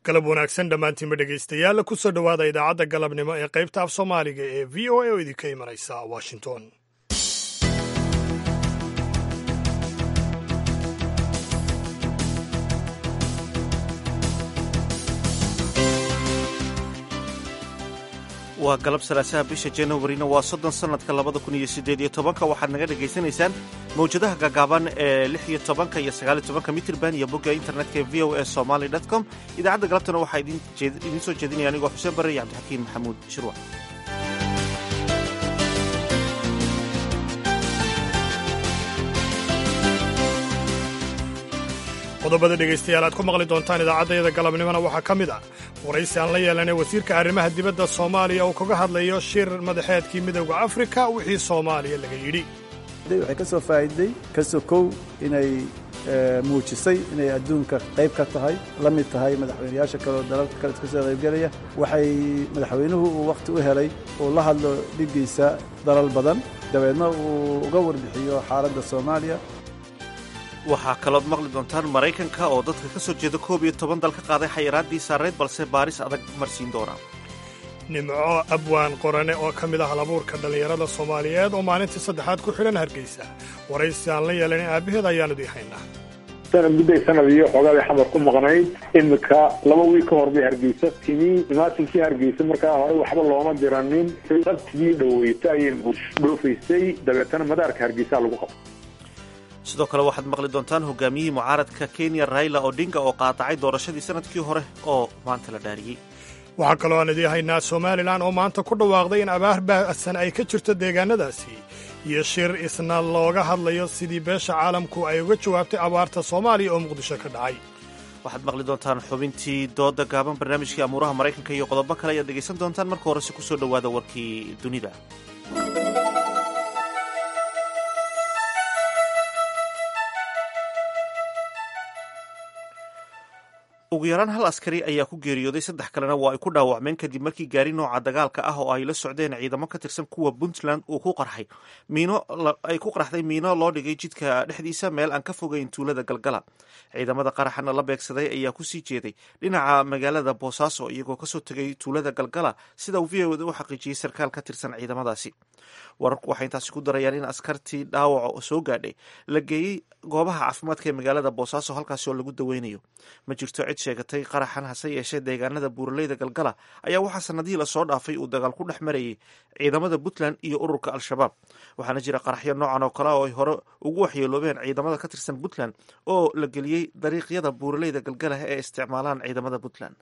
galab wanaagsan dhammaantiinba dhegaystayaal ku soo dhowaada idaacadda galabnimo ee qaybta af soomaaliga ee v o a oo idinka imanaysa washington waa galab salaasaha bisha januarina waa soddon sannadka labada kun iyo siddeed iyo tobanka waxaad naga dhagaysanaysaan mawjadaha gaagaaban ee lix iyo tobanka iyo sagaaliyo tobanka mitrban iyo bogga internetka ee v o a somaly dot com idaacadda galabtana waxaa idiin soo jeedinaya anigoo xuseen barre iyo cabdixakiin maxamuud shirwa qodobada dhegaystayaal aad ku maqli doontaan idaacaddayada galabnimona waxaa ka mid ah waraysi aan la yeelanay wasiirka arrimaha dibadda soomaaliya oo kaga hadlayo shir madaxeedkii midowda afrika wixii soomaaliya laga yidhi waxay ka soo faa'iiday ka sokow inay muujisay inay adduunka qayb ka tahay la mid tahay madaxweynayaasha kaleoo dalalka kale ka soo qaybgelaya waxay madaxweynuhu uu wakhti u helay uu la hadlo dhiggiisa dalal badan dabeedna uu uga warbixiyo xaaladda soomaaliya waxaa kalood maqli doontaan maraykanka oo dadka ka soo jeeda koob iyo toban dal ka qaaday xayiraaddii saareed balse baaris adag marsiin doona nimco abwaan qorane oo ka mid ah halabuurka dhallinyarada soomaaliyeed oo maalintii saddexaad ku xidhan hargeysa waraysi aan la yeelanin aabbaheed ayaanu dii haynaa mudday sanad iyo xoogaabay xamar ku maqnayd iminka laba wiil ka hor bay hargeysa timi imaatinkii hargeysa markaa hore waxba looma diranin sabtigii dhaweyta ayay dhoofaysay dabeetana madaarka hargeysaa lagu qabtay sidoo kale waxaad maqli doontaan hogaamiyihii mucaaradka kenya raila odinga oo qaadacay doorashadii sanadkii hore oo maanta la dhaariyey waxaa kaloo aan idii haynaa somalilan oo maanta ku dhawaaqday in abaar baahsan ay ka jirto deegaanadaasi iyo shir isna looga hadlayo sidii beesha caalamku ay uga jawaabtay abaarta soomaaliya oo muqdisho ka dhacay waxaad maqli doontaan xubintii dooda gaaban barnaamijkii amuuraha maraykanka iyo qodobo kale ayaad dhegaysan doontaan marka horese ku soo dhowaada warkii dunida ugu yaraan hal askari ayaa ku geeriyooday saddex kalena waa ay ku dhaawacmeen kadib markii gaari nooca dagaalka ah oo ay la socdeen ciidamo ka tirsan kuwa puntland uu ku qarxay miino ay ku qarxday miino loo dhigay jidka dhexdiisa meel aan ka fogeyn tuulada galgala ciidamada qaraxana la beegsaday ayaa kusii jeeday dhinaca magaalada boosaaso iyagoo kasoo tegay tuulada galgala sida uu v o da u xaqiijiyey sarkaal ka tirsan ciidamadaasi wararku waxay intaasi ku darayaan in askartii dhaawaca soo gaadhay la geeyey goobaha caafimaadka ee magaalada boosaaso halkaasi oo lagu daweynayo ma jirto cid sheegatay qaraxan hase yeeshee deegaanada buuraleyda galgala ayaa waxaa sanadihii lasoo dhaafay uu dagaal ku dhex marayay ciidamada puntland iyo ururka al-shabaab waxaana jira qaraxyo noocan oo kale oo ay hore ugu waxyeeloobeen ciidamada ka tirsan puntland oo la geliyey dariiqyada buuraleyda galgala ee isticmaalaan ciidamada puntland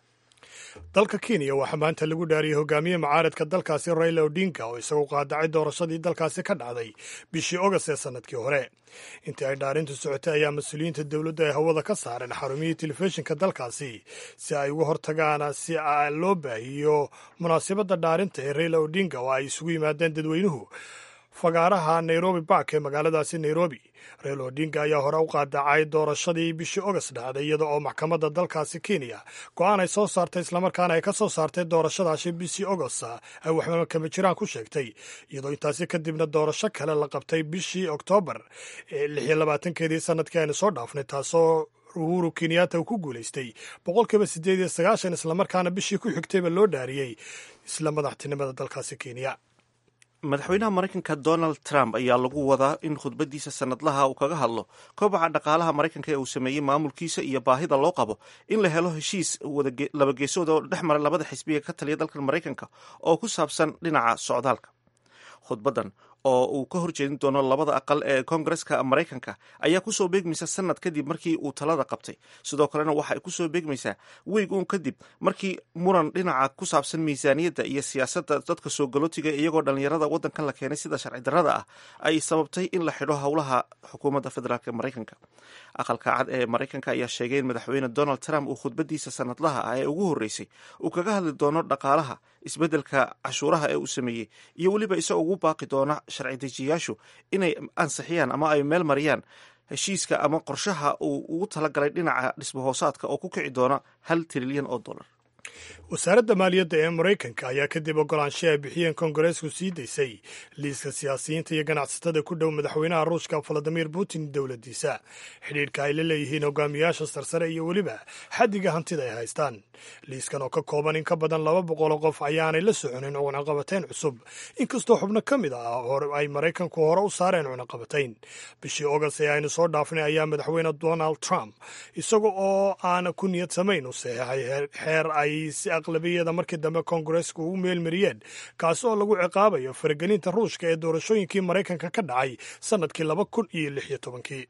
dalka kenya waxaa maanta lagu dhaariyey hogaamiye mucaaradka dalkaasi raila odinga oo isagu qaadacay doorashadii dalkaasi ka dhacday bishii ogast ee sannadkii hore intii ay dhaarintu socotay ayaa mas-uuliyiinta dowladda ay hawada ka saareen xarumihii telefishinka dalkaasi si ay uga hortagaan si loo baahiyo munaasabadda dhaarinta ee raila odinga oo ay isugu yimaadeen dadweynuhu fagaaraha nairobi bark ee magaaladaasi nairobi raila odinga ayaa hore u qaadacay doorashadii bishii ogast dhacday iyada oo maxkamadda dalkaasi kenya go-aan ay soo saartay islamarkaana ay ka soo saartay doorashadaasi bishii ogost ay waxba kama jiraan ku sheegtay iyadoo intaasi kadibna doorasho kale la qabtay bishii oktoobar ee lix iyo labaatankeedii sanadkii aynu soo dhaafnay taasoo uhuru kenyatta uu ku guulaystay boqolkiiba siddeed iyo sagaashan islamarkaana bishii ku xigtayba loo dhaariyey isla madaxtinimada dalkaasi kenya madaxweynaha maraykanka donald trump ayaa lagu wadaa in khudbadiisa sanadlaha uu kaga hadlo kobaca dhaqaalaha maraykanka ee uu sameeyey maamulkiisa iyo baahida loo qabo in la helo heshiis labageesood oo dhex mara labada xisbiga ka taliya dalka maraykanka oo ku saabsan dhinaca socdaalka khudbadan oo uu ka horjeedin doono labada aqal ee koongareska maraykanka ayaa kusoo beegmaysa sanad kadib markii uu talada qabtay sidoo kalena waxa ay kusoo beegmaysaa weeg uun kadib markii muran dhinaca ku saabsan miisaaniyadda iyo siyaasadda dadka soo galootiga iyagoo dhallinyarada waddankan la keenay sida sharci darrada ah ay sababtay in la xidho howlaha xukuumadda federaalk ee maraykanka aqalka cad ee maraykanka ayaa sheegay in madaxweyne donald trump uu khudbadiisa sanadlaha ah ee ugu horreysay uu kaga hadli doono dhaqaalaha isbeddelka cashuuraha ee uu sameeyey iyo weliba isagoo ugu baaqi doona sharci dejiyayaashu inay ansixiyaan ama ay meel mariyaan heshiiska ama qorshaha uu ugu talagalay dhinaca dhismahoosaadka oo ku kici doona hal trilyan oo dollar wasaaradda maaliyadda ee maraykanka ayaa kadib ogolaansho ay bixiyeen kongareesku sii daysay liiska siyaasiyiinta iyo ganacsatada ku dhow madaxweynaha ruushka valadimir putin dowladdiisa xidhiidhka ay la leeyihiin hogaamiyaasha sarsare iyo weliba xaddiga hantida ay haystaan liiskan oo ka kooban in ka badan laba boqol oo qof ayaanay la soconin cunaqabatayn cusub inkastoo xubno ka mid ah ay maraykanku hore u saareen cunaqabatayn bishii ogast ee aynu soo dhaafnay ayaa madaxweyne donald trump isaga oo aan ku niyad samayn u saxeexay xeer ay si aqlabiyada markii dambe koongareesku ugu meelmariyeen kaasi oo lagu ciqaabayo faragelinta ruushka ee doorashooyinkii maraykanka ka dhacay sannadkii laba kun iyo lix iyo tobankii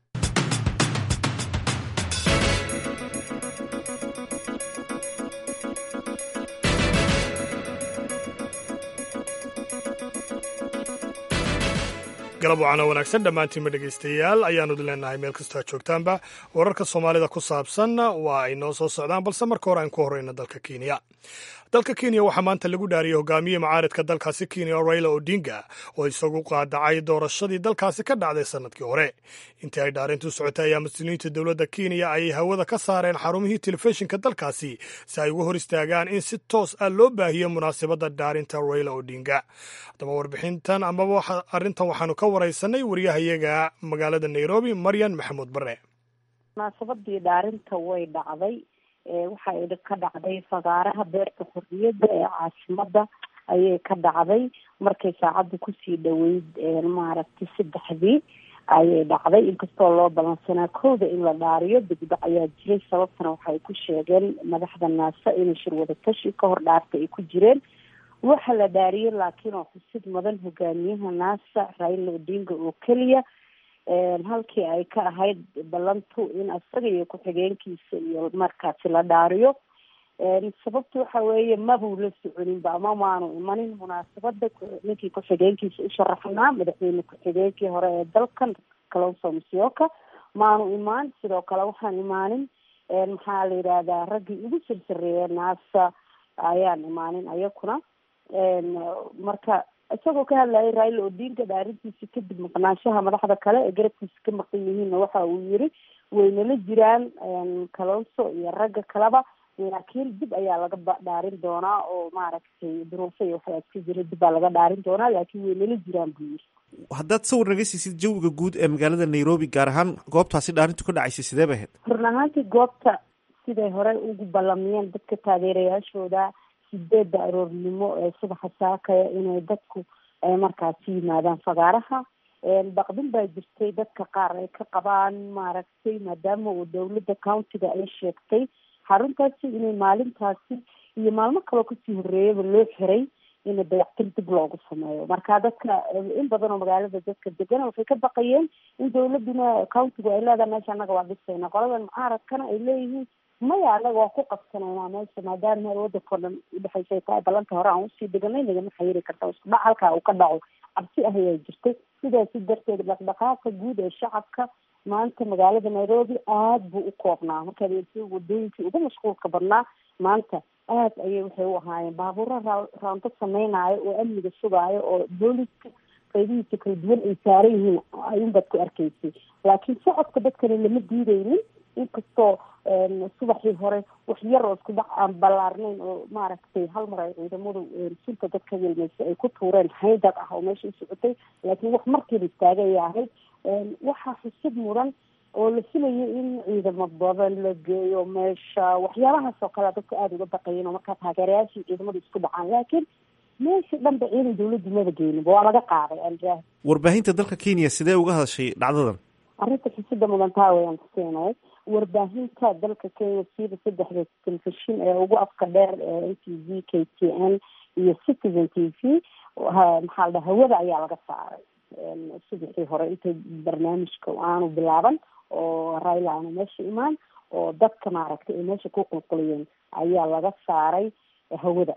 galab wacana wanaagsan dhammaantiinma dhegaystayaal ayaanu idin leenahay meel kastoo aad joogtaanba wararka soomaalida ku saabsan waa ay noo soo socdaan balse marka hore aan ku horreyna dalka kenya dalka kenya waxaa maanta lagu dhaariyey hogaamiye macaaridka dalkaasi kenya raila odinga oo isagu qaadacay doorashadii dalkaasi ka dhacday sannadkii hore intii ay dhaarintu socotay ayaa mas-uuliyiinta dowladda kenya ay hawada ka saareen xarumihii telefishinka dalkaasi si ay uga hor istaagaan in si toos ah loo baahiyo munaasabadda dhaarinta raila odinga haddaba warbixintan amaba arrintan waxaanu ka waraysanay waryahayaga magaalada nairobi maryan maxamuud bare munaasabadii dhaarinta way dhacday waxay ka dhacday fagaaraha beerta xorriyadda ee caasimada ayay ka dhacday markay saacadda kusii dhaweyd maaragtay saddexdii ayay dhacday inkastoo loo balansanaa kowda in la dhaariyo degdec ayaa jiray sababtana waxay ku sheegeen madaxda naasa inay shir wadatashi ka hor dhaarta ay ku jireen waxa la dhaariyey laakiin oo xusid mudan hogaamiyaha naasa raila odinga oo keliya halkii ay ka ahayd ballantu in isaga iyo ku-xigeenkiisa iyo markaasi la dhaariyo sababta waxa weeye mabuu la soconinba ama maanu imanin munaasabada ninkii ku-xigeenkiisa u sharaxnaa madaxweyne ku-xigeenkii hore ee dalkan kalonso musyoka maanu imaan sidoo kale waxaan imaanin maxaa la yidhahdaa raggii ugu sirsareeya naasa ayaan imaanin ayakuna marka isagoo ka hadlayay raila odinga dhaarintiisa kadib maqnaanshaha madaxda kale ee garabkiisa ka maqan yihiinna waxa uu yiri waynala jiraan kalonso iyo ragga kaleba laakiin dib ayaa laga dhaarin doonaa oo maaragtay duruufo iyo waxaa iska jira dib baa laga dhaarin doonaa laakiin waynala jiraan buu yiri haddaad sawir naga siisid jawiga guud ee magaalada nairobi gaar ahaan goobtaasi dhaarintu ka dhacaysay sidee bay ahayd run ahaantii goobta siday horey ugu ballamiyeen dadka taageerayaashooda sideedda aroornimo ee subaxa saakaya inay dadku markaasi yimaadaan fagaaraha baqdin baa jirtay dadka qaar ay ka qabaan maaragtay maadaama uu dowladda countiga ay sheegtay xaruntaasi inay maalintaasi iyo maalmo kaloo kasii horreeyaba loo xiray in dayactir dib loogu sameeyo marka dadka in badan oo magaalada dadka degan waxay ka baqayeen in dowladuna countigu ay leedahay meesha annaga waa dhisayna qoladan mucaaradkana ay leeyihiin maya anaga waa ku qabsanaynaa meesha maadaama meel wadankao dhan udhexaysay tahay ballanta hore aan usii deganay nagama xayiri karta isku dhac halkaa uu ka dhaco cabsi ah ayaa jirtay sidaasi darteed dhaqdhaqaaqa guud ee shacabka maanta magaalada nairobi aada buu u koobnaa markaad eegtay wadooyinkii ugu mashquulka badnaa maanta aad ayay waxay u ahaayeen baabuuro raanto sameynaayo oo amniga sugaayo oo booliska qaybihiisa kala duwan ay saaran yihiin ayunbaad ku arkaysay laakiin socodka dadkani lama diideynin inkastoo subaxii hore wax yar oo isku dhac aan ballaarnayn oo maaragtay hal mar ay ciidamadu sunta dadka welmaysa ay ku tuureen haydad ah oo meesha u socotay laakiin wax markiiba istaagay ayay ahayd waxaa xusid mudan oo la filayo in ciidamo badan la geeyo meesha waxyaabahaas oo kale dadka aada uga baqayeen oo markaa taageerayaashii ciidamadu isku dhacaan laakiin meesha dhanba ciidan dawladdu maba geeninba waa laga qaaday aljaah warbaahinta dalka kenya sidee uga hadashay dhacdadan arrinta xisida mudan taa wayaan kusiinay warbaahinta dalka kenya siiba saddexda telefishin ee ugu afka dheer ee n t v k t n iyo citizen t v maxaa la dhaha hawada ayaa laga saaray subaxii hore inta barnaamijka aanu bilaaban oo raila aanu meesha imaan oo dadka maaragtay ay meesha ku qulquliyeen ayaa laga saaray hawada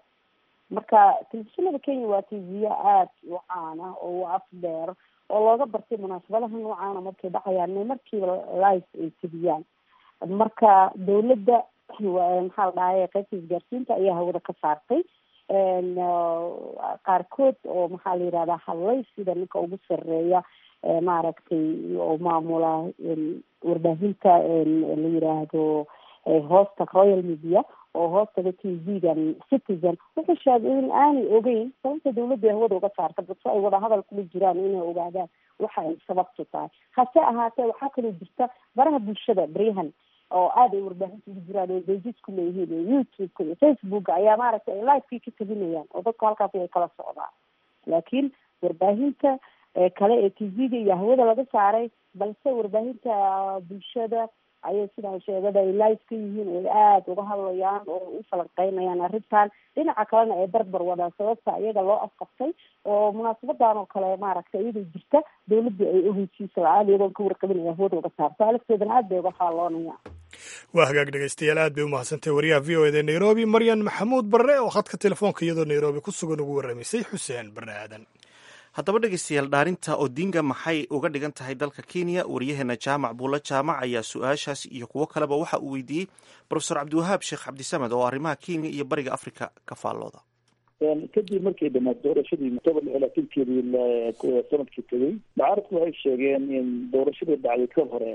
marka telefishinada kenya waa tv-ya aada u caana oo u af dheer oo looga bartay munaasabadaha noocaana markay dhacayaan inay markiiba live ay tebiyaan marka dawladda maxaa la dhahay qaybta isgaarsiinta ayaa hawada ka saartay qaarkood oo maxaa la yihahdaa hadlay sida ninka ugu sareeya maaragtay oo maamula warbaahinta la yiraahdo hoosta royal media oo hoostaga t v-gan citizen wuxuu sheegay in aanay ogeyn sababta dawladda ay hawada uga saarta balse ay wadahadal kula jiraan inay ogaadaan waxa ay sababtu tahay hase ahaatee waxaa kaloo jirta baraha bulshada baryahan oo aada ay warbaahinta ugu jiraan oo bejisku leeyihiin iyo youtube-ka iyo facebooka ayaa maaragtay ay livekii ka tabinayaan oo dadku halkaasi ay kala socdaan laakiin warbaahinta kale ee t v-ga iyo hawada laga saaray balse warbaahinta bulshada ayay sidaa sheegada ay live ka yihiin oo ay aada uga hadlayaan oo u falanqeynayaan arrintan dhinaca kalena ay barbar wadaan sababta iyaga loo afqabtay oo munaasabadan oo kale maaragtay iyadoo jirta dawladda ay oheysiisa la-aan iyadoon ka warqabinaya hawada uga saarta alafteedana aad bay uga faalloonayaan waa hagaag dhegaystayaal aad bay umahadsantahy wariyaha v o eda nairobi maryan maxamuud barre oo khadka telefoonka iyadoo nairobi ku sugan ugu warramaysay xuseen barre aadan haddaba dhegeystayaal dhaarinta odinga maxay uga dhigan tahay dalka kenya wariyaheena jaamac buulla jaamac ayaa su-aashaas iyo kuwo kaleba waxa uu weydiiyey profesor cabdiwahaab sheekh cabdisamed oo arrimaha kenya iyo bariga africa ka faallooda kadib markay dhamaad doorashadii october lix labaatankeedii sanadkii tegey mucaaradku waxay sheegeen in doorashadii dhacday ka hore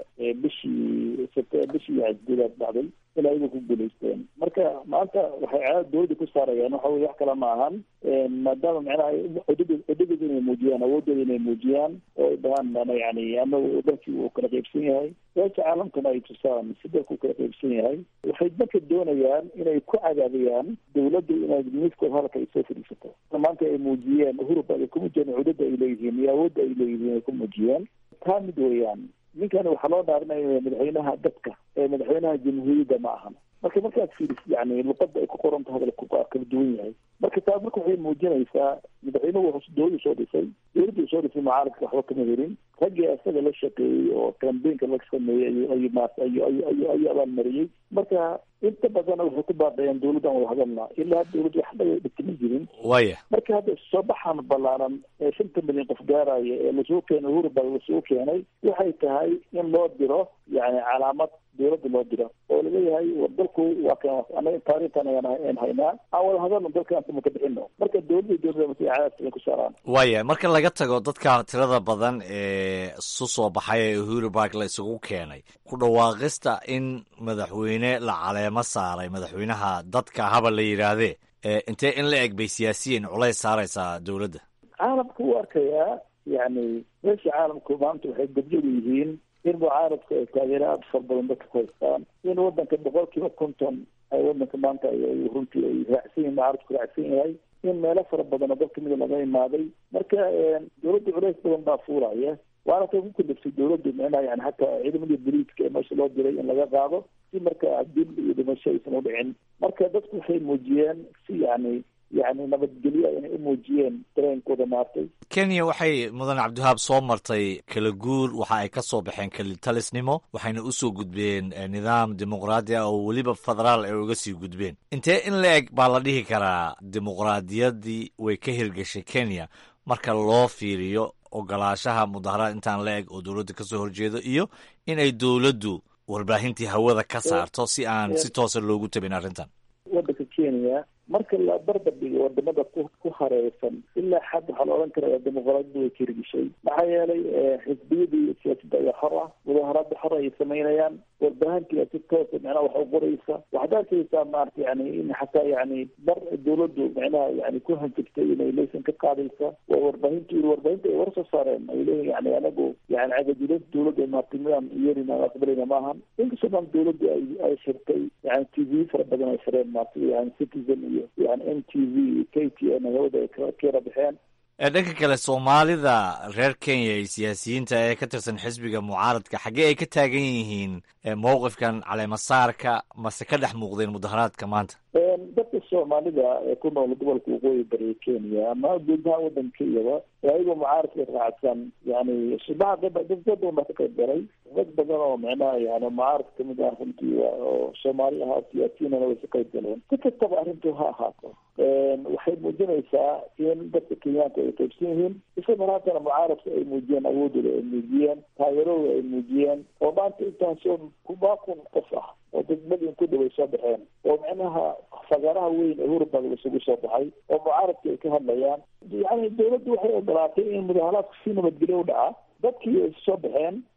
bishii bishii gudaad dhacday in ayagu ku guulaysteen marka maanta waxay caadada dawladda ku saarayaan waxa weye wax kale ma ahan maadaama macnaha codadooda inay muujiyaan awoodooda inay muujiyaan oo ay dhahaan yani anagu dalkii uu kala qaybsan yahay beesha caalamkana ay tusaan si dalku u kala qaybsan yahay waxay marka doonayaan inay ku cadaadiyaan dawladdu inay miiskooda halka ay soo fadhiisato maanta ay muujiyeen hurub ay ku muujiyeen cudada ay leeyihiin iyo awoodda ay leeyihiin ay ku muujiyeen taa mid weeyaan ninkan waxaa loo dhaarinaya madaxweynaha dadka ee madaxweynaha jamhuuriyadda ma ahan marka markaad fiiris yani luqada ay ku qoran tahay kala duwan yahay marka taa marka waxay muujinaysaa madaxweynuhu wuxuu dawladdu soo dhisay dawladdu soo dhisay mucaaradka waxba kama helin raggii isaga la shaqeeyey oo cambaynka la sameeyey ay maas ayu ayu ayu ayu abaalmariyey marka inta badana waxay ku baadhayeen dawladdan wada hadalna ilaa dawladdu wax laga dhigtama jirin waya marka hadda soo baxan ballaaran ee shanta milyan qof gaaraya ee lasoo keenay hurba lasoo keenay waxay tahay in loo diro yani calaamad dawladda loo diro oo laleeyahay war dalku waa kan anaga taariikhtan ayaan haynaa aan wada hadalno dalkaan kuma ka bixino marka dawladda dawladda masi cadaadka ku saaraan waya marka laga tago dadka tirada badan ee su soo baxay ee uhuru bark la isugu keenay ku dhawaaqista in madaxweyne la caleemo saaray madaxweynaha dadka haba la yidhaahdee intee in la eg bay siyaasiyiin culays saaraysaa dawladda caalamka u arkayaa yani meesha caalamku maanta waxay gabjadu yihiin in mucaaradku ay taageero aada far badan dadka ku haystaan in wadanka boqol kiiba konton ay wadanka maanta runtii ay raacsan yihin mucaaradku raacsan yahay in meelo fara badan oo dal kamida laga imaaday marka dawladda culays badan baa fuulaya waana ka ku kaliftay dawladdu micnaha yani hataa ciidamadii boliiska ee meesha loo diray in laga qaado si marka dil iyo dhimasho aysan udhicin marka dadku waxay muujiyeen si yani yani nabadgelyo inay u muujiyeen dareenkooda maartay kenya waxay mudan cabdiwahaab soo martay kala guur waxa ay ka soo baxeen kelitalisnimo waxayna usoo gudbeen nidaam dimuqraadi ah oo weliba federaal ay uga sii gudbeen intee in la eg baa la dhihi karaa dimuqraadiyaddii way ka hirgashay kenya marka loo fiiriyo ogolaashaha mudaharaad intaan la eg oo dowladda kasoo horjeedo iyo in ay dowladdu warbaahintii hawada ka saarto si aan si toosa loogu tabin arrintan wadanka kenya marka la barbar dhigo wadamada ku ku hareersan ilaa xad waxaa la odhan karaya dimuqraadiyadu way ka hirgishay maxaa yeelay xisbiyadii siyaasadda ayaa xor ah mudaharaada xor ayay samaynayaan warbaahintii si toosa micnaha wax u qoraysa waxaad arkaysaa maarata yani in xataa yani bar dawladdu micnaha yani ku hanjigtay inay laysan ka qaadaysa waa warbaahintu warbaahinta ay war soo saareen ay leeyihin yani anagu yani cagajulin dawladda maarata midaan yeelin aan aqbalayna maahan inkastoo dhan dawladdu ay ay shirtay yani t v fara badan ay shireen maarata yani citizen iyo yani m t v k t n hawada ay kayara baxeen dhanka kale soomaalida reer kenya iyo siyaasiyiinta ee ka tirsan xisbiga mucaaradka xaggee ay ka taagan yihiin mowqifkan caleemasaarka mase ka dhex muuqdeen mudaharaadka maanta dadka soomaalida ee ku nool gobolka waqooyi bari kenya ama guud ahaan wadanka iyaba ayagoo mucaaradka raacsan yani subaha dad badan baa ka qayb galay dad badan oo micnaha yani mucaaradka kamid ah runtii oo soomaali ahaa siyaasiyiinana way ka qayb galeen si kastaba arrintu ha ahaato waxay muujinaysaa in dadka kenyaanku ay qaybsan yihiin isla maraantana mucaaradka ay muujiyeen awoodooda ay muujiyeen taageeradooda ay muujiyeen oo maanta intaasoo kubaa kun qof ah oo degmadii ku dhaway soo baxeen oo micnaha fagaaraha weyn ee hurubag isugu soo baxay oo mucaaradka ay ka hadlayaan yani dawladdu waxay ogolaatay in mudaharaadku si nabadgelyo u dhaca dadkii ay soo baxeen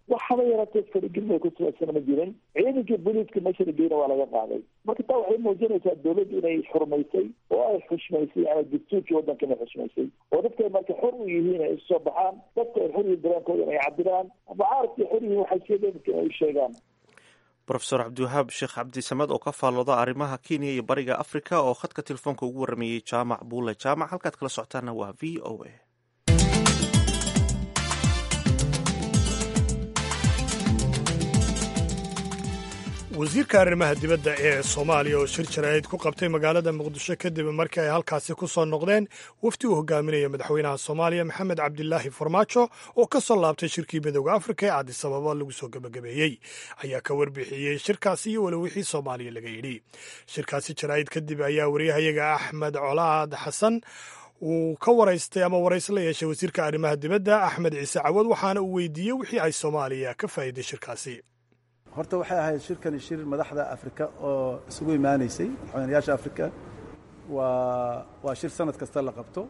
waxaba yaraatee faragelin ay ku saabsana ma jirin ciidankii booliiska meesha la geyna waa laga qaaday marka taa waxay muujinaysaa dowladdu inay xurmaysay oo ay xushmaysay ama dastuurkii waddanka inay xushmaysay oo dadka ay marka xor u yihiin ay isusoo baxaan dadka ay xor yihiin dareenkooda inay cabiraan mucaaradkii xor yihiin waxay sheegeen inay u sheegaan rofeor cabdiwahaab sheekh cabdisamed oo ka faallooda arrimaha kenya iyo bariga africa oo khadka telefoonka ugu warameeyey jaamac buule jaamac halkaad kala socotaana waa v o a wasiirka arrimaha dibadda ee soomaaliya oo shir jaraa'id ku qabtay magaalada muqdisho kadib markii ay halkaasi ku soo noqdeen wafdi uu hogaaminaya madaxweynaha soomaaliya maxamed cabdilaahi farmaajo oo ka soo laabtay shirkii midooda afrika ee cadisababa lagu soo gebagabeeyey ayaa ka warbixiyey shirkaasi iyo weli wixii soomaaliya laga yidhi shirkaasi jaraa'id kadib ayaa wariyahayaga axmed colaad xasan uu ka waraystay ama warays la yeeshay wasiirka arrimaha dibadda axmed ciise cawad waxaana uu weydiiyey wixii ay soomaaliya ka faa'iiday shirkaasi horta waxay ahayd shirkani shir madaxda afrika oo isugu imaanaysay madaxweynayaasha afrika waa waa shir sanad kasta la qabto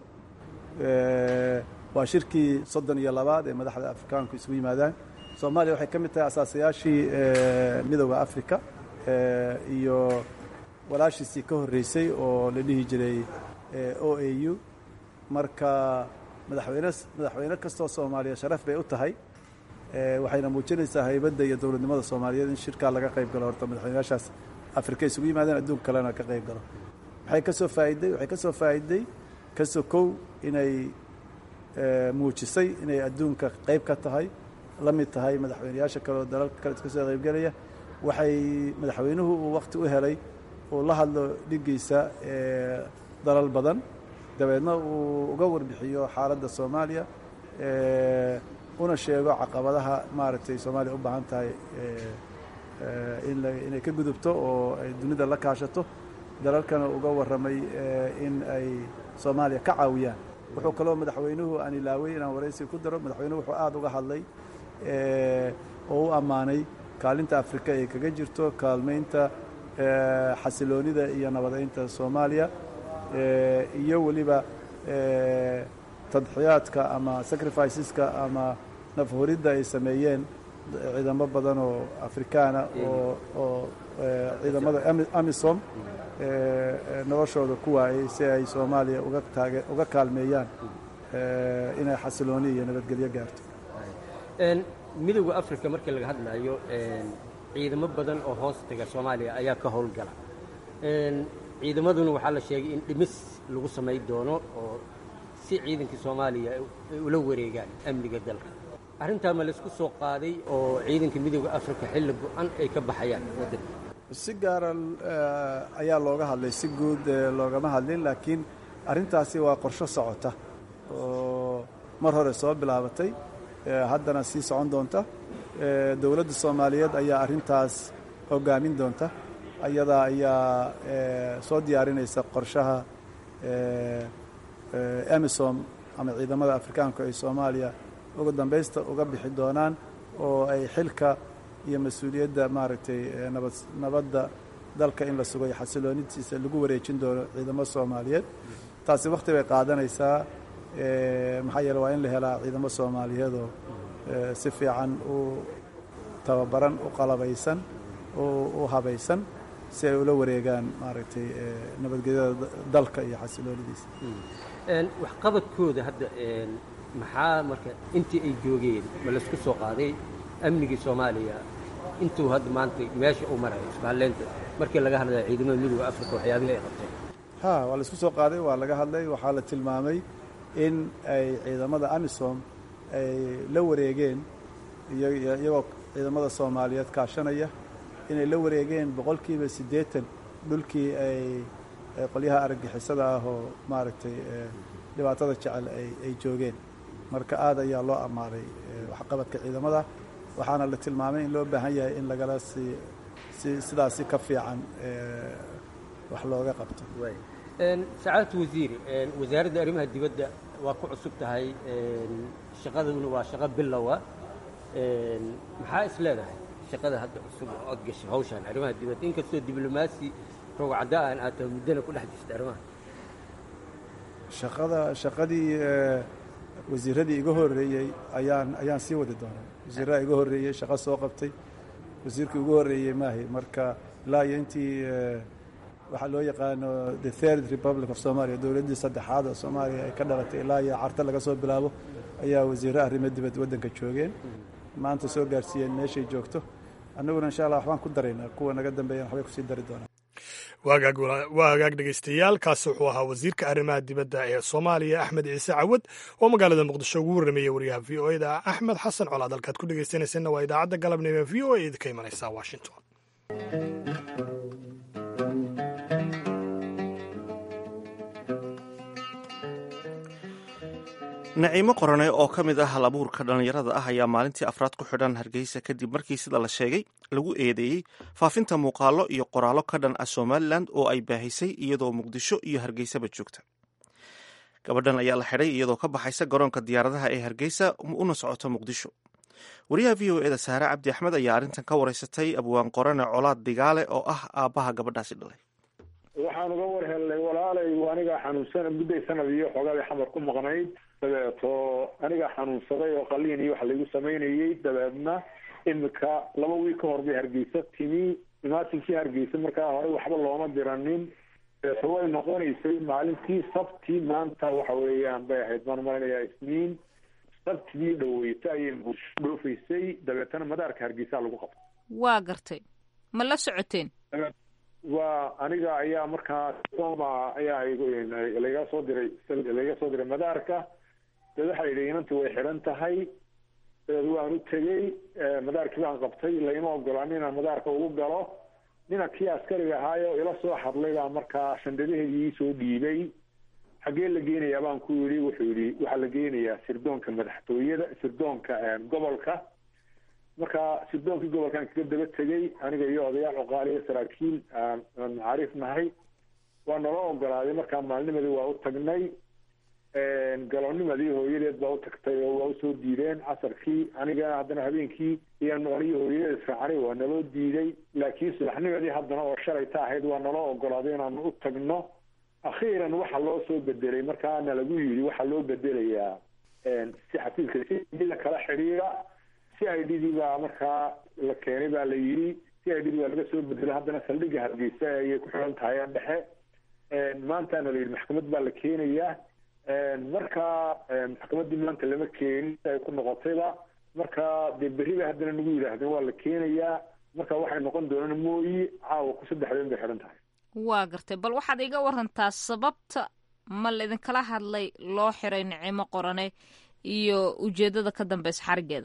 waa shirkii soddon iyo labaad ee madaxda afrikaanku isugu yimaadaan soomaaliya waxay ka mid tahay asaasayaashii midooda afrika iyo walaashiisii ka horreysay oo la dhihi jiray o a u marka madaxweyne madaxweyne kastoo soomaaliya sharaf bay u tahay waxayna muujinaysaa haybadda iyo dowladnimada soomaaliyeed in shirkaa laga qayb galo horta madaxweynayaashaas afrika isugu yimaadeen adduunka kalena ka qayb galo waxay ka soo faa'iday waxay ka soo faa'iday ka sokow inay muujisay inay adduunka qayb ka tahay la mid tahay madaxweynayaasha kale oo dalalka kale iska soo qaybgelaya waxay madaxweynuhu uu wakhti u helay uu la hadlo dhiggiisa dalal badan dabeedna uu uga warbixiyo xaaladda soomaaliya una sheego caqabadaha maaragtay soomaaliya u baahan tahay inay ka gudubto oo ay dunida la kaashato dalalkana uga warramay in ay soomaaliya ka caawiyaan wuxuu kaloo madaxweynuhu aan ilaaway inaan waraysi ku daro madaxweynuhu wuxuu aada uga hadlay oo u ammaanay kaalinta afrika ay kaga jirto kaalmaynta xasiloonida iyo nabadaynta soomaaliya iyo weliba tadxiyaadka ama sacrificeska ama nafhuridda ay sameeyeen ciidamo badan oo afrikaana oo oo ciidamada amisom noloshooda ku waayey si ay soomaaliya uga taage uga kaalmeeyaan inay xasilooni iyo nabadgelyo gaarto midowda africa markii laga hadlayo ciidamo badan oo hoos taga soomaaliya ayaa ka howlgala ciidamaduna waxaa la sheegay in dhimis lagu samay doono oo si ciidankii soomaaliya ay ula wareegaan amniga dalka arrintaa ma laysku soo qaaday oo ciidanka midowda africa xilli go-an ay ka baxayaan waddanka si gaara ayaa looga hadlay si guud loogama hadlin laakiin arrintaasi waa qorsho socota oo mar hore soo bilaabatay haddana sii socon doonta dowladda soomaaliyeed ayaa arrintaas hogaamin doonta ayadaa ayaa soo diyaarinaysa qorshaha emisom ama ciidamada afrikaanku ay soomaaliya ugu dambaysta uga bixi doonaan oo ay xilka iyo mas-uuliyadda maaragtay nabad nabadda dalka in la sugay xasiloonidiisa lagu wareejin doono ciidamo soomaaliyeed taasi wakhti bay qaadanaysaa maxaa yeele waa in la helaa ciidamo soomaaliyeedoo si fiican u tababaran u qalabaysan u habaysan si ay ula wareegaan maaragtay nabadgelyada dalka iyo xasiloonidiisa waxqabadkooda hadda maxaa marka intii ay joogeen ma laysku soo qaaday amnigii soomaaliya intuu hadda maanta meesha u marayo isbahaleynta markii laga hadlaya ciidamada midooda africa waxyaabihii ay qabteen ha waa laisku soo qaaday waa laga hadlay waxaa la tilmaamay in ay ciidamada amisom ay la wareegeen iyagoo ciidamada soomaaliyeed kaashanaya inay la wareegeen boqolkiiba siddeetan dhulkii ay qolyaha argagixisada ah oo maaragtay dhibaatada jecel ay joogeen marka aad ayaa loo ammaanay waxqabadka ciidamada waxaana la tilmaamay in loo baahan yahay in lagala sii si sidaasi ka fiican wax looga qabto sacaadatu wasiir wasaaradda arrimaha dibadda waa ku cusub tahay shaqaduna waa shaqo bilowa maxaa is leedahay shaqada hadda cusub oo od gashay hawshaan arrimaha dibadda inkastoo diblomaasi rogcadda aan aad muddana ku dhex jirta arrimaha shaqada shaqadii wasiiradii iga horreeyey ayaan ayaan sii wadi doonaa wasiirraha iga horreeyey shaqo soo qabtay wasiirkii ugu horreeyey maahay marka ilaa iyo intii waxaa loo yaqaano the third republic of somalia dowladdii saddexaad oo soomaaliya ay ka dhalatay ilaa iyo carta laga soo bilaabo ayaa wasiirre arrimo dibad waddanka joogeen maanta soo gaarsiiyeen meeshay joogto annaguna insha allah waxbaan ku daraynaa kuwa naga dambeeyana waxbay kusii dari doonaa waa hagaag dhegaystayaal kaasi wuxuu ahaa wasiirka arrimaha dibadda ee soomaaliya axmed ciise cawad oo magaalada muqdisho ugu warrameeyey wariyaha v o eda axmed xasan colaad halkaad ku dhegaysanaysanna waa idaacadda galabnimo v o e idinka imanaysa washington naciimo qorane oo ka mid ah hal abuurka dhallinyarada ah ayaa maalintii afraad ku xidhan hargeysa kadib markii sida la sheegay lagu eedeeyey faafinta muuqaallo iyo qoraallo ka dhan ah somalilan oo ay baahisay iyadoo muqdisho iyo hargeysaba joogta gabadhan ayaa la xidhay iyadoo ka baxaysa garoonka diyaaradaha ee hargeysa una socota muqdisho wariyaha v o eda saare cabdi axmed ayaa arrintan ka wareysatay abwaan qorane colaad digaale oo ah aabbaha gabadhaasi dhalay waxaan uga war helnay walaalay anigaa xanuunsan mudday sanad iyo xoogaabay xamar ku maqnayd dabeeto anigaa xanuunsaday oo qaliin iyo wax laygu samaynayey dabeedna imika laba wiil ka hor bay hargeysa timi imaatinkii hargeysa markaa hore waxba looma diranin dabeeto way noqonaysay maalintii sabtii maanta waxa weeyaan bay ahayd baan malinayaa isniin sabtidii dhaweyta ayay dhoofaysay dabeetana madaarka hargeysa lagu qabtay waa gartay ma la socoteen waa aniga ayaa markaa soma ayaa laga soo diray laga soo diray madaarka dabeed waxaa yidhi inanti way xidhan tahay dabeed waan u tegey madaarkii baan qabtay laima ogolaan inaan madaarka ugu galo nina kii askariga ahaayo ila soo hadlay baa markaa shandadaheedii iisoo dhiibay xaggee la geenayaa baan ku yidhi wuxuu yidhi waxaa la geenayaa sirdoonka madaxtooyada sirdoonka gobolka marka sirdoonkii gobolkan kaga daba tegey aniga iyo odayaal cuqaali iyo saraakiil aan macaariif nahay waa nala ogolaaday markaa maalnimadii waa u tagnay galonimadii hooyadeed baa u tagtay oo waa usoo diideen casarkii aniga haddana habeenkii iyaan aniyo hooyadeed raacnay waa naloo diiday laakiin subaxnimadii haddana oo shalayta ahayd waa naloo ogolaaday inaanu u tagno akhiiran waxa loo soo bedelay markaana lagu yidhi waxaa loo bedelayaa si xafiiska si la kala xidhiira c i d dii baa markaa la keenay baa la yidhi c i d dii baa laga soo bedelay haddana saldhigga hargeysa ayay ku xiran tahay aan dhexe maantaana la yidhi maxkamad baa la keenayaa marka maxkamaddii maanta lama keenin ay ku noqotayba marka dee berri bay haddana nagu yidhaahdeen waa la keenayaa marka waxay noqon doonaan mooyi caawa ku saddexdeen bay xidhan tahay waa gartay bal waxaad iga warantaa sababta ma laidinkala hadlay loo xiray nicimo qorane iyo ujeedada ka dambeysa xarigeeda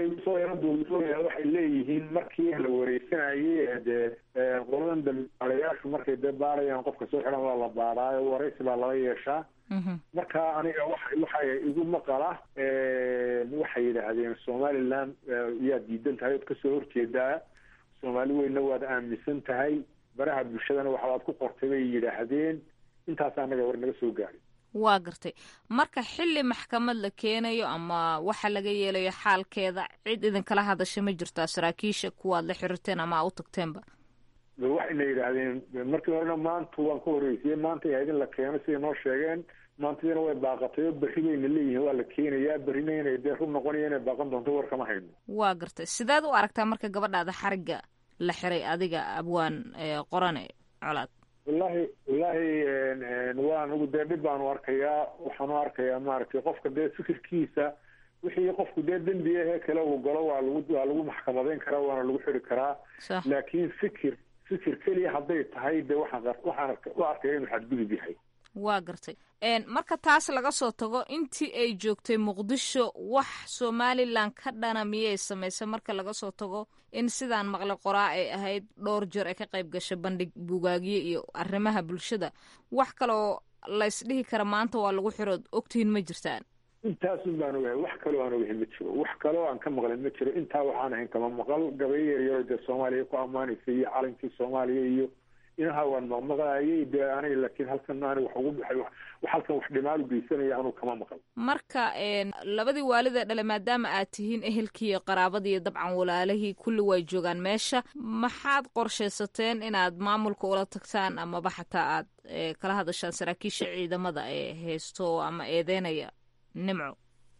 waxay leeyihiin markii la wareysanayey dee qoladan dambaalayaashu markay dee baarayaan qofka soo xiran waa la baaraayo wareysi baa lala yeeshaa marka aniga wa waxay igu maqala waxay yidhaahdeen somaliland yaad diidan tahay ood kasoo horjeedaa soomaali weynna waad aaminsan tahay baraha bulshadana waxbaad ku qortay bay yidhaahdeen intaas anaga war naga soo gaaray waa gartay marka xilli maxkamad la keenayo ama waxa laga yeelayo xaalkeeda cid idinkala hadasha ma jirtaa saraakiisha kuwaad la xiriirteen ama aa u tagteenba waxayna yidhaahdeen markii horena maanta waan ka horreysiyey maanta ahayd in la keeno siday noo sheegeen maantadiina way baaqatay oo berri bayna leeyihiin waa la keenayaa berrina inay dee run noqonaya inay baaqan doonto war kama hayno waa gartay sideed u aragtaa marka gabadhaada xarigga la xiray adiga abwaan qorane colaad wallahi wallahi waan ugu dee dhib baanu arkayaa waxaanu arkayaa maaragtay qofka dee fikirkiisa wixii qofku dee dembi ahee kale uu galo waa lagu waa lagu maxkamadeyn karaa waana lagu xiri karaa laakiin fikir fikir keliya hadday tahay dee waxaan waxaan u arkaya inuu xadgudub yahay waa gartay marka taas laga soo tago intii ay joogtay muqdisho wax somalilan ka dhana miyay samaysay marka laga soo tago in sidaan maqle qoraa ay ahayd dhowr jeer ay ka qayb gashay bandhig bugaagyo iyo arrimaha bulshada wax kaleoo laysdhihi kara maanta waa lagu xirood ogtihiin ma jirtaan intaasun baan ogahay wax kaloo aan ogahay ma jiro wax kaloo aan ka maqlin ma jiro intaa waxaan ahayn kama maqal gabayo yaryaro dee soomaaliya ku ammaanaysa iyo calankii soomaaliya iyo inaha waan maqmaqlayay dee aniga laakiin halkan aniga wax ugu baxay wax halkan wax dhimaal u geysanaya anuu kama maqal marka labadii waalida dhale maadaama aad tihiin ehelkii iyo qaraabadii iyo dabcan walaalihii kulli way joogaan meesha maxaad qorshaysateen inaad maamulka ula tagtaan amaba xataa aad kala hadashaan saraakiisha ciidamada ee haysto ama eedeynaya nimco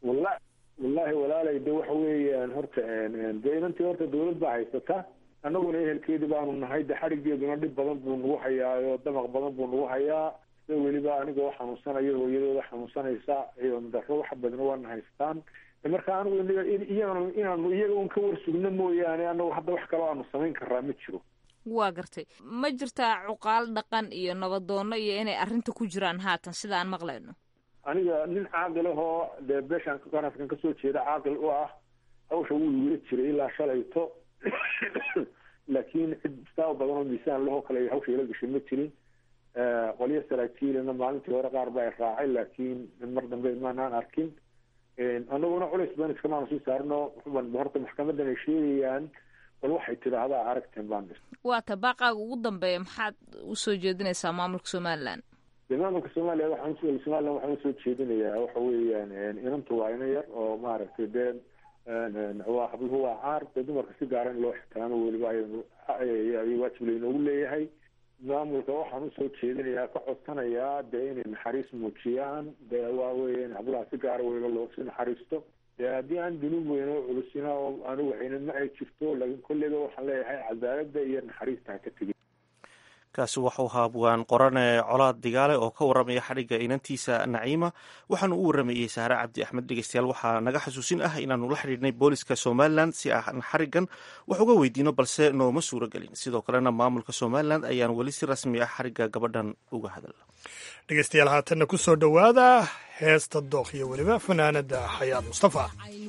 walla wallaahi walaalay de waxa weeyaan horta dee inantii horta dawlad baa haysata annaguna ehelkeedii baanu nahay de xadhigeeduna dhib badan buu nagu hayaayo damaq badan buu nagu hayaa sida weliba anigoo xanuunsanayo hooyadooda xanuunsanaysa daro wax badan waana haystaan marka anigu iyagana inaanu iyaga un ka warsugno mooyaane anagu hadda wax kaloo aanu samayn karaa ma jiro waa gartay ma jirtaa cuqaal dhaqan iyo nabadoono iyo inay arrinta ku jiraan haatan sida aan maqlayno aniga nin caaqil ahoo dee beeshaan qaraskan kasoo jeeda caaqil u ah hawsha wuu igula jiray ilaa shalayto laakiin cid saa badan oo miisaan lahoo kale hawsha ila gashay ma jirin qolyo saraakiilina maalintii hore qaar baa raacay laakiin mar dambe maanaan arkin anaguna culays baan iskamaanu sii saarno horta maxkamadan ay sheegayaan bal waxay tidhaahdaa aragteen baan dhis waa ta baaqaaga ugu dambeeya maxaad usoo jeedinaysaa maamulka somaliland dee maamulka soomaaliya waxaan somaliland waxaan usoo jeedinayaa waxa weeyaan inantu waa ina yar oo maaragtay dee waa habluhu waa caar dee dumarka si gaara in loo ixtiraamo weliba ay waajib laynoogu leeyahay maamulka waxaan usoo jeedinayaa ka codsanayaa dee inay naxariis muujiyaan dee waa weya in hablaha si gaara weliba loosi naxariisto dee haddii aan dunuub weyn oo culusina oo aanu waxayna ma ay jirto laakiin kolleyba waxaan leeyahay cadaaladda iyo naxariista ha ka tegin kaasi waxuu ahaa abwaan qorane colaad digaale oo ka warramaya xadhigga inantiisa naciima waxaanu u warramayey saare cabdi axmed dhegeystayaal waxaa naga xasuusin ah inaanu la xidhiidhnay booliska somalilan si aan xariggan wax uga weydiino balse nooma suuro gelin sidoo kalena maamulka somalilan ayaan weli si rasmi ah xarigga gabadhan uga hadal dhegeystayaal haatanna ku soo dhowaada heesta dookh iyo weliba fanaanada xayaad mustafa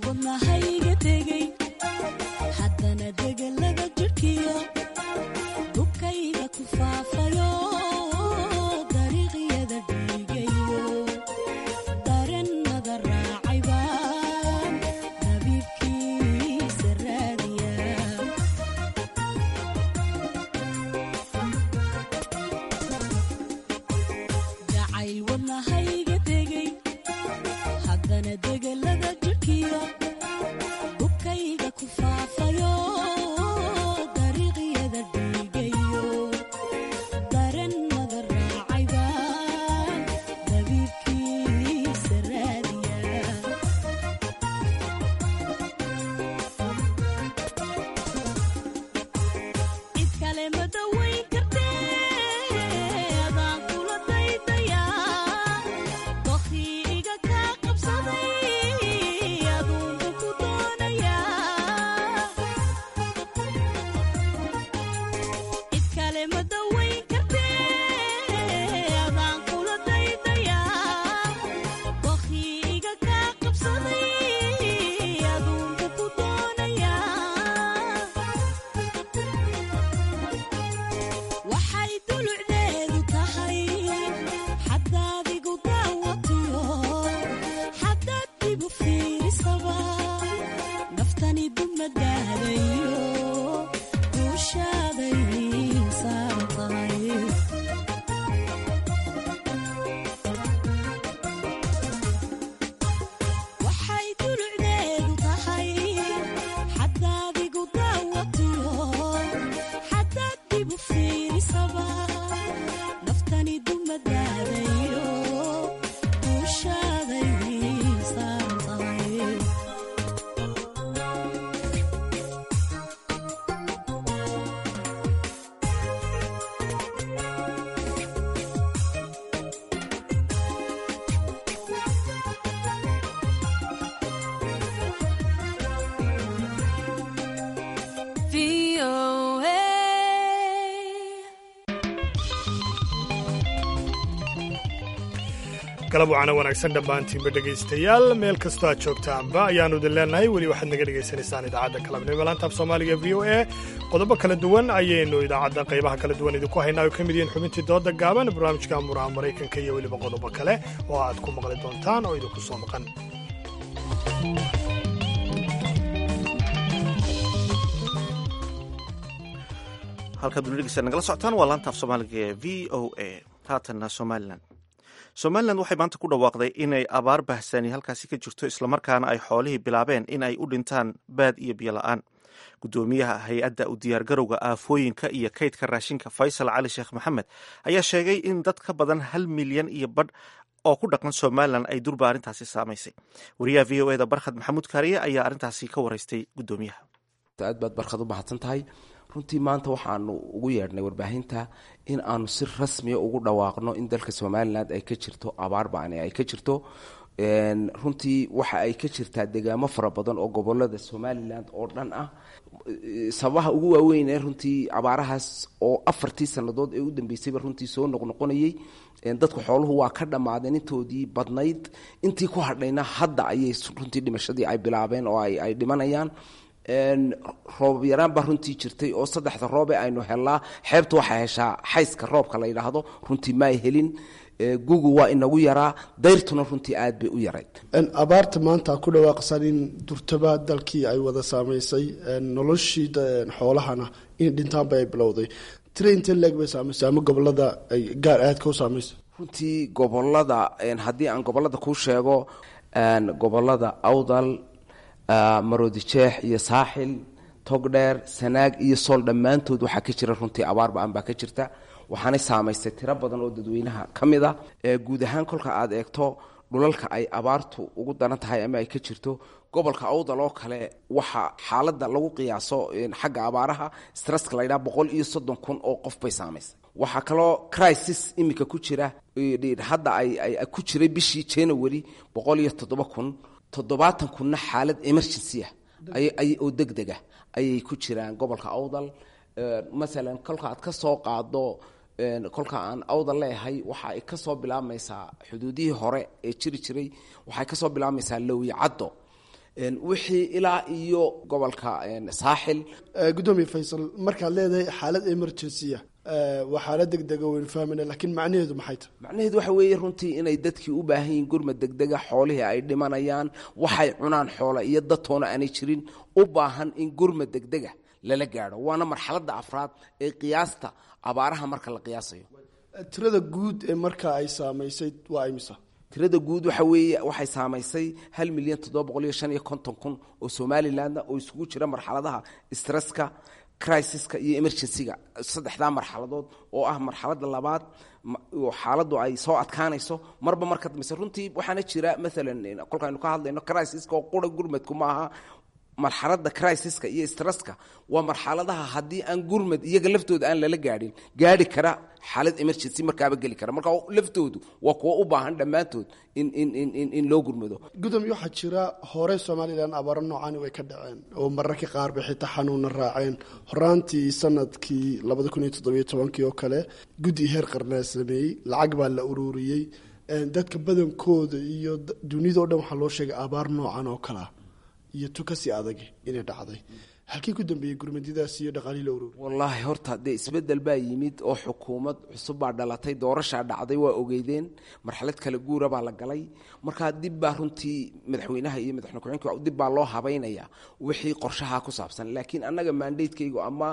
galab wacana wanaagsan dhammaantiinba dhegaystayaal meel kastoo aad joogtaanba ayaannu idin leennahay weli waxaad naga dhegaysanaysaan idaacadda kalabnimo laantaaf soomaaliga v o e qodobo kala duwan ayaynu idaacadda qaybaha kala duwan idinku haynaa oo ka mid yihiin xubintii dooda gaaban barnaamijka muraha maraykanka iyo weliba qodobo kale oo aad ku maqli doontaan oo idinku soo maqan halkaad dunidhegeysa nagala socotaan waa laantaaf soomaaliga ee v o a haatanna somalilan somalilan waxay maanta ku dhawaaqday inay abaar bahsani halkaasi ka jirto islamarkaana ay xoolihii bilaabeen in ay u dhintaan baad iyo biyo la-aan gudoomiyaha hay-adda u diyaargarowga aafooyinka iyo kaydka raashinka faysal cali sheekh maxamed ayaa sheegay in dad ka badan hal milyan iyo badh oo ku dhaqan somalilan ay durba arrintaasi saamaysay wariyaha v o eda barkhad maxamuud kaariye ayaa arrintaasi ka waraystay gudoomiyaha aad baad barkhad u mahadsan tahay runtii maanta waxaanu ugu yeedhnay warbaahinta in aanu si rasmiya ugu dhawaaqno in dalka somalilan ay ka jirto abaar ba'ani ay ka jirto runtii waxa ay ka jirtaa degaamo fara badan oo gobolada somalilan oo dhan ah sababaha ugu waaweyn ee runtii abaarahaas oo afartii sannadood ee u dambeysayba runtii soo noqnoqonayey dadku xooluhu waa ka dhammaadeen intoodii badnayd intii ku hadhayna hadda ayay runtii dhimashadii ay bilaabeen oo ay dhimanayaan roob yaraan baa runtii jirtay oo saddexda roobe aynu helnaa xeebta waxay heshaa xayska roobka la yidhaahdo runtii ma ay helin gugu waa inagu yaraa dayrtuna runtii aad bay u yarayd abaarta maanta ku dhawaaqsan in durtaba dalkii ay wada saamaysay noloshii xoolahana in dhintaanba ay bilowday tira intee leeg bay saamaysay ama gobolada ay gaar aadka u saamaysay runtii gobolada haddii aan gobolada kuu sheego gobolada awdal maroodijeex iyo saaxil togdheer sanaag iyo sool dhammaantood waxaa ka jira runtii abaar ba-an baa ka jirta waxaanay saamaystay tiro badan oo dadweynaha ka mid a guud ahaan kolka aad eegto dhulalka ay abaartu ugu daran tahay ama ay ka jirto gobolka awdal oo kale waxaa xaaladda lagu qiyaaso xagga abaaraha stresska laydhaha boqol iyo soddon kun oo qof bay saamaysay waxaa kaloo crisis iminka ku jira hadda ay ku jiray bishii january boqol iyo toddoba kun toddobaatan kunna xaalad emergency ah oo deg dega ayay ku jiraan gobolka awdal masalan kolka aad ka soo qaado kolka aan awdal leeyahay waxa ay ka soo bilaabmaysaa xuduudihii hore ee jiri jiray waxay ka soo bilaabmaysaa lowi caddo wixii ilaa iyo gobolka saaxil gudoomiye faysal markaad leedahay xaalad emergencya waa xaalad degdega waynu fahmayna laakiin macnaheedu maxay tahay macnaheedu waxa weeye runtii inay dadkii u baahan yihiin gurmad degdega xoolihii ay dhimanayaan waxay cunaan xoola iyo dadtoona aanay jirin u baahan in gurmad degdega lala gaadho waana marxaladda afraad ee qiyaasta abaaraha marka la qiyaasayo tirada guud ee marka ay saamaysay waa imisa tirada guud waxa weeye waxay saamaysay hal milyan toddoba boqol iyo shan iyo konton kun oo somalilandna oo isugu jira marxaladaha stresska crisiska iyo emergencyga saddexdaa marxaladood oo ah marxaladda labaad oo xaaladdu ay soo adkaanayso marba marka dambeyse runtii waxaana jira maalan kolkaaynu ka hadlayno crisiska oo qura gurmadku ma aha marxaladda crisiska iyo stresska waa marxaladaha haddii aan gurmad iyaga laftooda aan lala gaadhin gaadhi kara xaalad emergency markaaba geli kara marka laftoodu waa kuwa u baahan dhammaantood in in in in loo gurmado gudoomiye waxaa jira hore somalilan abaaro noocani way ka dhaceen oo mararka qaar bay xitaa xanuuna raaceen horaantii sanadkii labada kun iyo toddobiyo tobankii oo kale guddi heer qarnaa sameeyey lacag baa la ururiyey dadka badankooda iyo dunidao dhan waxaa loo sheegay abaar noocan oo kalea iyo tukasi adag inay dhacday halkii ku dambeeyey gurmadidaas iyo dhaqaalihii la ururi wallaahi horta dee isbeddel baa yimid oo xukuumad cusub baa dhalatay doorashaa dhacday waa ogeydeen marxalad kala guura baa la galay markaa dib baa runtii madaxweynaha iyo madaxweyne ku-xigeenka dib baa loo habaynayaa wixii qorshaha ku saabsan laakiin annaga mandatekaygu ama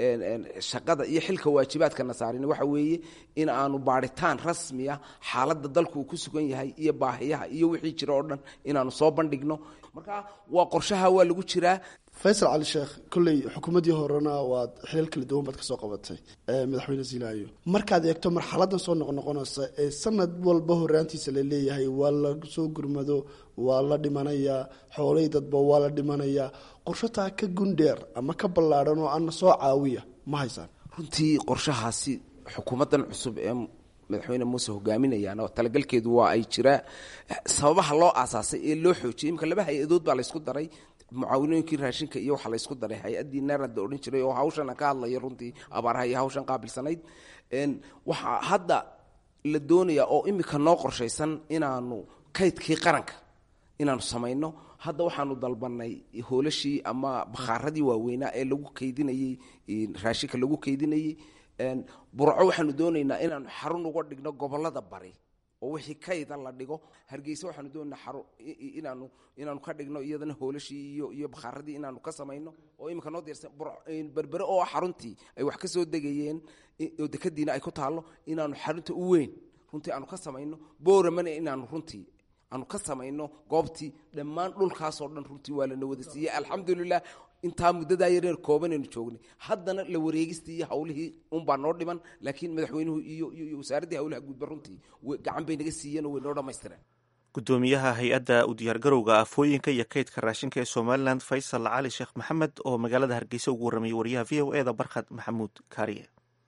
shaqada iyo xilka waajibaadkana saarin waxa weeye in aanu baadhitaan rasmiya xaaladda dalku uu ku sugan yahay iyo baahiyaha iyo wixii jira oo dhan inaanu soo bandhigno marka waa qorshaha waa lagu jiraa faysal cali sheekh kolley xukuumaddii horena waad xilal kala duwan baad ka soo qabatay madaxweyne ziilaayo markaad eegto marxaladan soo noqnoqonaysa ee sanad walba horaantiisa la leeyahay waa la soo gurmado waa la dhimanayaa xoolahii dadba waa la dhimanayaa qorshataa ka gundheer ama ka ballaadhan oo ana soo caawiya ma haysaan runtii qorshahaasi xukuumaddan cusub ee madaxweyne muuse hogaaminayaan talagalkeedu waa ay jiraa sababaha loo aasaasay ee loo xoojiyay imika laba hay-adood baa laysku daray mucaawinooyinkii raashinka iyo waxaa laysku daray hay-addii neerad la odhan jiray oo hawshana ka hadlaya runtii abaaraha iyo hawshan qaabilsanayd waxaa hadda la doonayaa oo imika noo qorshaysan inaanu kaydkii qaranka inaanu samayno hadda waxaanu dalbanay hoolashii ama bakhaaradii waaweynaa ee lagu kaydinayey raashinka lagu kaydinayey burco waxaanu doonaynaa inaanu xarun uga dhigno gobolada bari oo wixii kayda la dhigo hargeysa waxaanu doonaynaa inaanu inaanu ka dhigno iyadana hoolashii iyo iyo bakhaaradii inaanu ka samayno oo iminka noo diyaarsan berbere oo xaruntii ay wax ka soo degayeen oo dekadiina ay ku taallo inaanu xarunta u weyn runtii aanu ka samayno booramana inaanu runtii aanu ka samayno goobtii dhammaan dhulkaasoo dhan runtii waa lana wada siiyey alxamdulilah intaa muddadaa yareer koobanaynu joognay haddana la wareegistii iyo hawlihii unbaa noo dhiman laakiin madaxweynuhu iyo iyo wasaaraddii hawlaha guudba runtii gacan bay naga siiyeen oo way noo dhammaystireen gudoomiyaha hay-adda u diyaargarowga afooyinka iyo kaydka raashinka ee somalilan faysal cali sheekh maxamed oo magaalada hargeysa ugu warramayay wariyaha v o e da barkhad maxamuud kaariye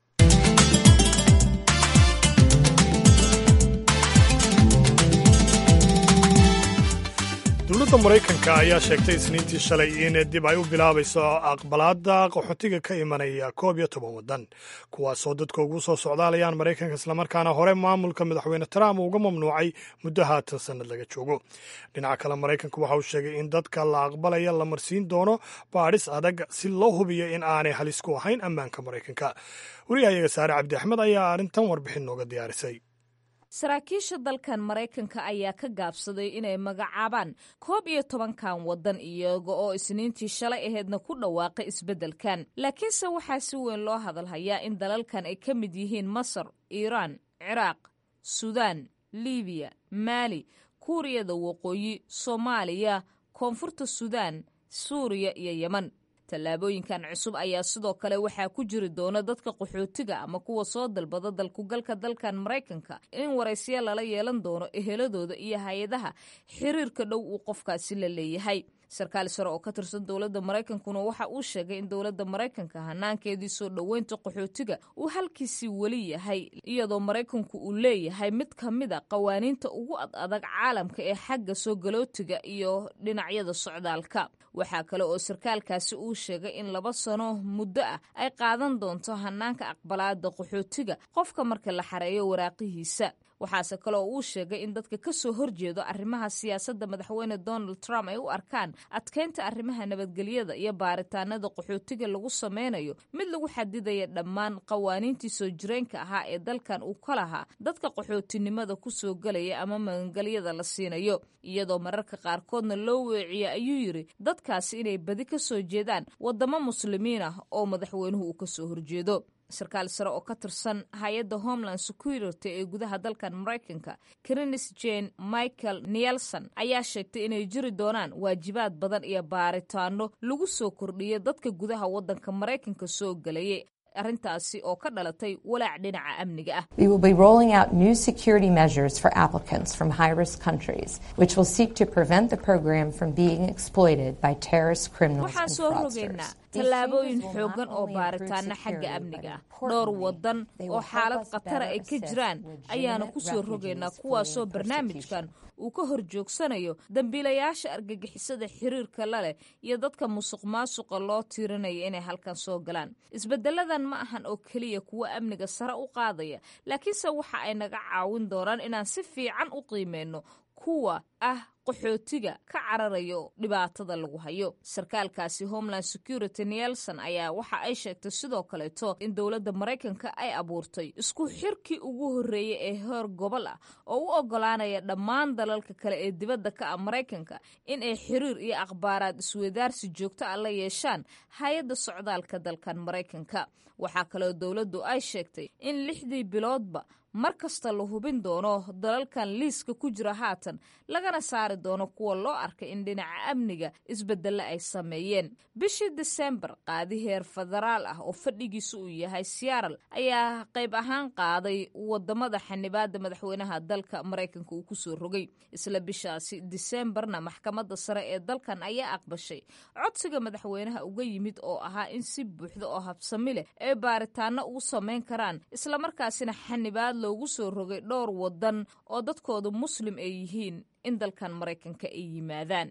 dowladda maraykanka ayaa sheegtay isniintii shalay in dib ay u bilaabayso aqbalaadda qaxootiga ka imanaya koob iyo toban waddan kuwaasoo dadka ugu soo socdaalayaan maraykanka islamarkaana hore maamulka madaxweyne trump uga mamnuucay muddo haatan sannad laga joogo dhinaca kale maraykanku waxa uu sheegay in dadka la aqbalaya la marsiin doono baadhis adag si loo hubiyo in aanay halis ku ahayn ammaanka maraykanka wariyahayaga saare cabdi axmed ayaa arrintan warbixin nooga diyaarisay saraakiisha dalkan maraykanka ayaa ka gaabsaday inay magacaabaan koob iyo tobankan waddan iyaga oo isniintii shalay aheedna ku dhawaaqay isbeddelkan laakiinse waxaa si weyn loo hadalhayaa in dalalkan ay ka mid yihiin masar iiraan ciraaq suudaan libiya maali kuuriyada waqooyi soomaaliya koonfurta suudaan suuriya iyo yeman tallaabooyinkan cusub ayaa sidoo kale waxaa ku jiri doona dadka qaxootiga ama kuwa soo dalbada dalkugalka dalkan maraykanka in waraysya lala yeelan doono eheladooda iyo hay-adaha xiriirka dhow uu qofkaasi la leeyahay sarkaal sare oo ka tirsan dowladda maraykankuna waxa uu sheegay in dowladda maraykanka hanaankeedii soo dhoweynta qaxootiga uu halkiisii weli yahay iyadoo maraykanku uu leeyahay mid ka mid a qawaaniinta ugu ad adag caalamka ee xagga soo galootiga iyo dhinacyada socdaalka waxaa kale oo sarkaalkaasi uu sheegay in laba sano muddo ah ay qaadan doonto hanaanka aqbalaada qaxootiga qofka marka la xareeyo waraaqihiisa waxaase kale oo uu sheegay in dadka ka soo horjeedo arrimaha siyaasadda madaxweyne donald trump ay u arkaan adkeynta arrimaha nabadgelyada iyo baaritaanada qaxootiga lagu sameynayo mid lagu xadidaya dhammaan qawaaniintii soo jireenka ahaa ee dalkan uu ka lahaa dadka qaxootinimada ku soo gelaya ama magangelyada la siinayo iyadoo mararka qaarkoodna loo weeciya ayuu yidhi dadkaasi inay badi ka soo jeedaan waddamo muslimiin ah oo madaxweynuhu uu ka soo horjeedo sarkaal sare oo ka tirsan hay-adda homeland security ee gudaha dalkan maraykanka krinis jane michael nielson ayaa sheegtay inay jiri doonaan waajibaad badan iyo baaritaano lagu soo kordhiyo dadka gudaha waddanka maraykanka soo gelayay arrintaasi oo ka dhalatay walaac dhinaca amniga ah We will be rolling out new security measures for applicants from high-risk countries, which will seek to prevent the program from being exploited by terrorist criminals waxaan and soo rogaynaa fraudsters. tallaabooyin xoogan oo baaritaana xagga amniga ah dhowr waddan oo xaalad khatara ay ka jiraan ayaana ku soo rogaynaa kuwaasoo barnaamijkan uu ka hor joogsanayo dambiilayaasha argagixisada xiriirka la leh iyo dadka musuq maasuqa loo tiirinaya inay halkan soo galaan isbedeladan ma ahan oo keliya kuwo amniga sare u qaadaya laakiinse waxa ay naga caawin doonaan inaan si fiican u qiimeyno kuwa ah qaxootiga ka cararayo dhibaatada lagu hayo sarkaalkaasi homeland security nielson ayaa waxa ay sheegtay sidoo kaleeto in dowladda maraykanka ay abuurtay isku xirkii ugu horreeyey ee heer gobol ah oo u ogolaanaya dhammaan dalalka kale ee dibadda ka ah maraykanka in ay xiriir iyo akhbaaraad isweydaarsi joogto ah la yeeshaan hay-adda socdaalka dalkan maraykanka waxaa kaloo dowladdu ay sheegtay in lixdii biloodba mar kasta la hubin doono dalalkan liiska ku jira haatan lagana saari doono kuwa loo arkay in dhinaca amniga isbedelle ay sameeyeen bishii disembar qaadi heer federaal ah oo fadhigiisu uu yahay searal ayaa qayb ahaan qaaday wadamada xanibaada madaxweynaha dalka maraykanka uu kusoo rogay isla bishaasi disembarna maxkamadda sare ee dalkan ayaa aqbashay codsiga madaxweynaha uga yimid oo ahaa in si buuxda oo habsami leh ay baaritaano ugu sameyn karaan islamarkaasina xanibaad loogu soo rogay dhowr wadan oo dadkooda muslim ay yihiin in dalkan maraykanka ay yimaadaan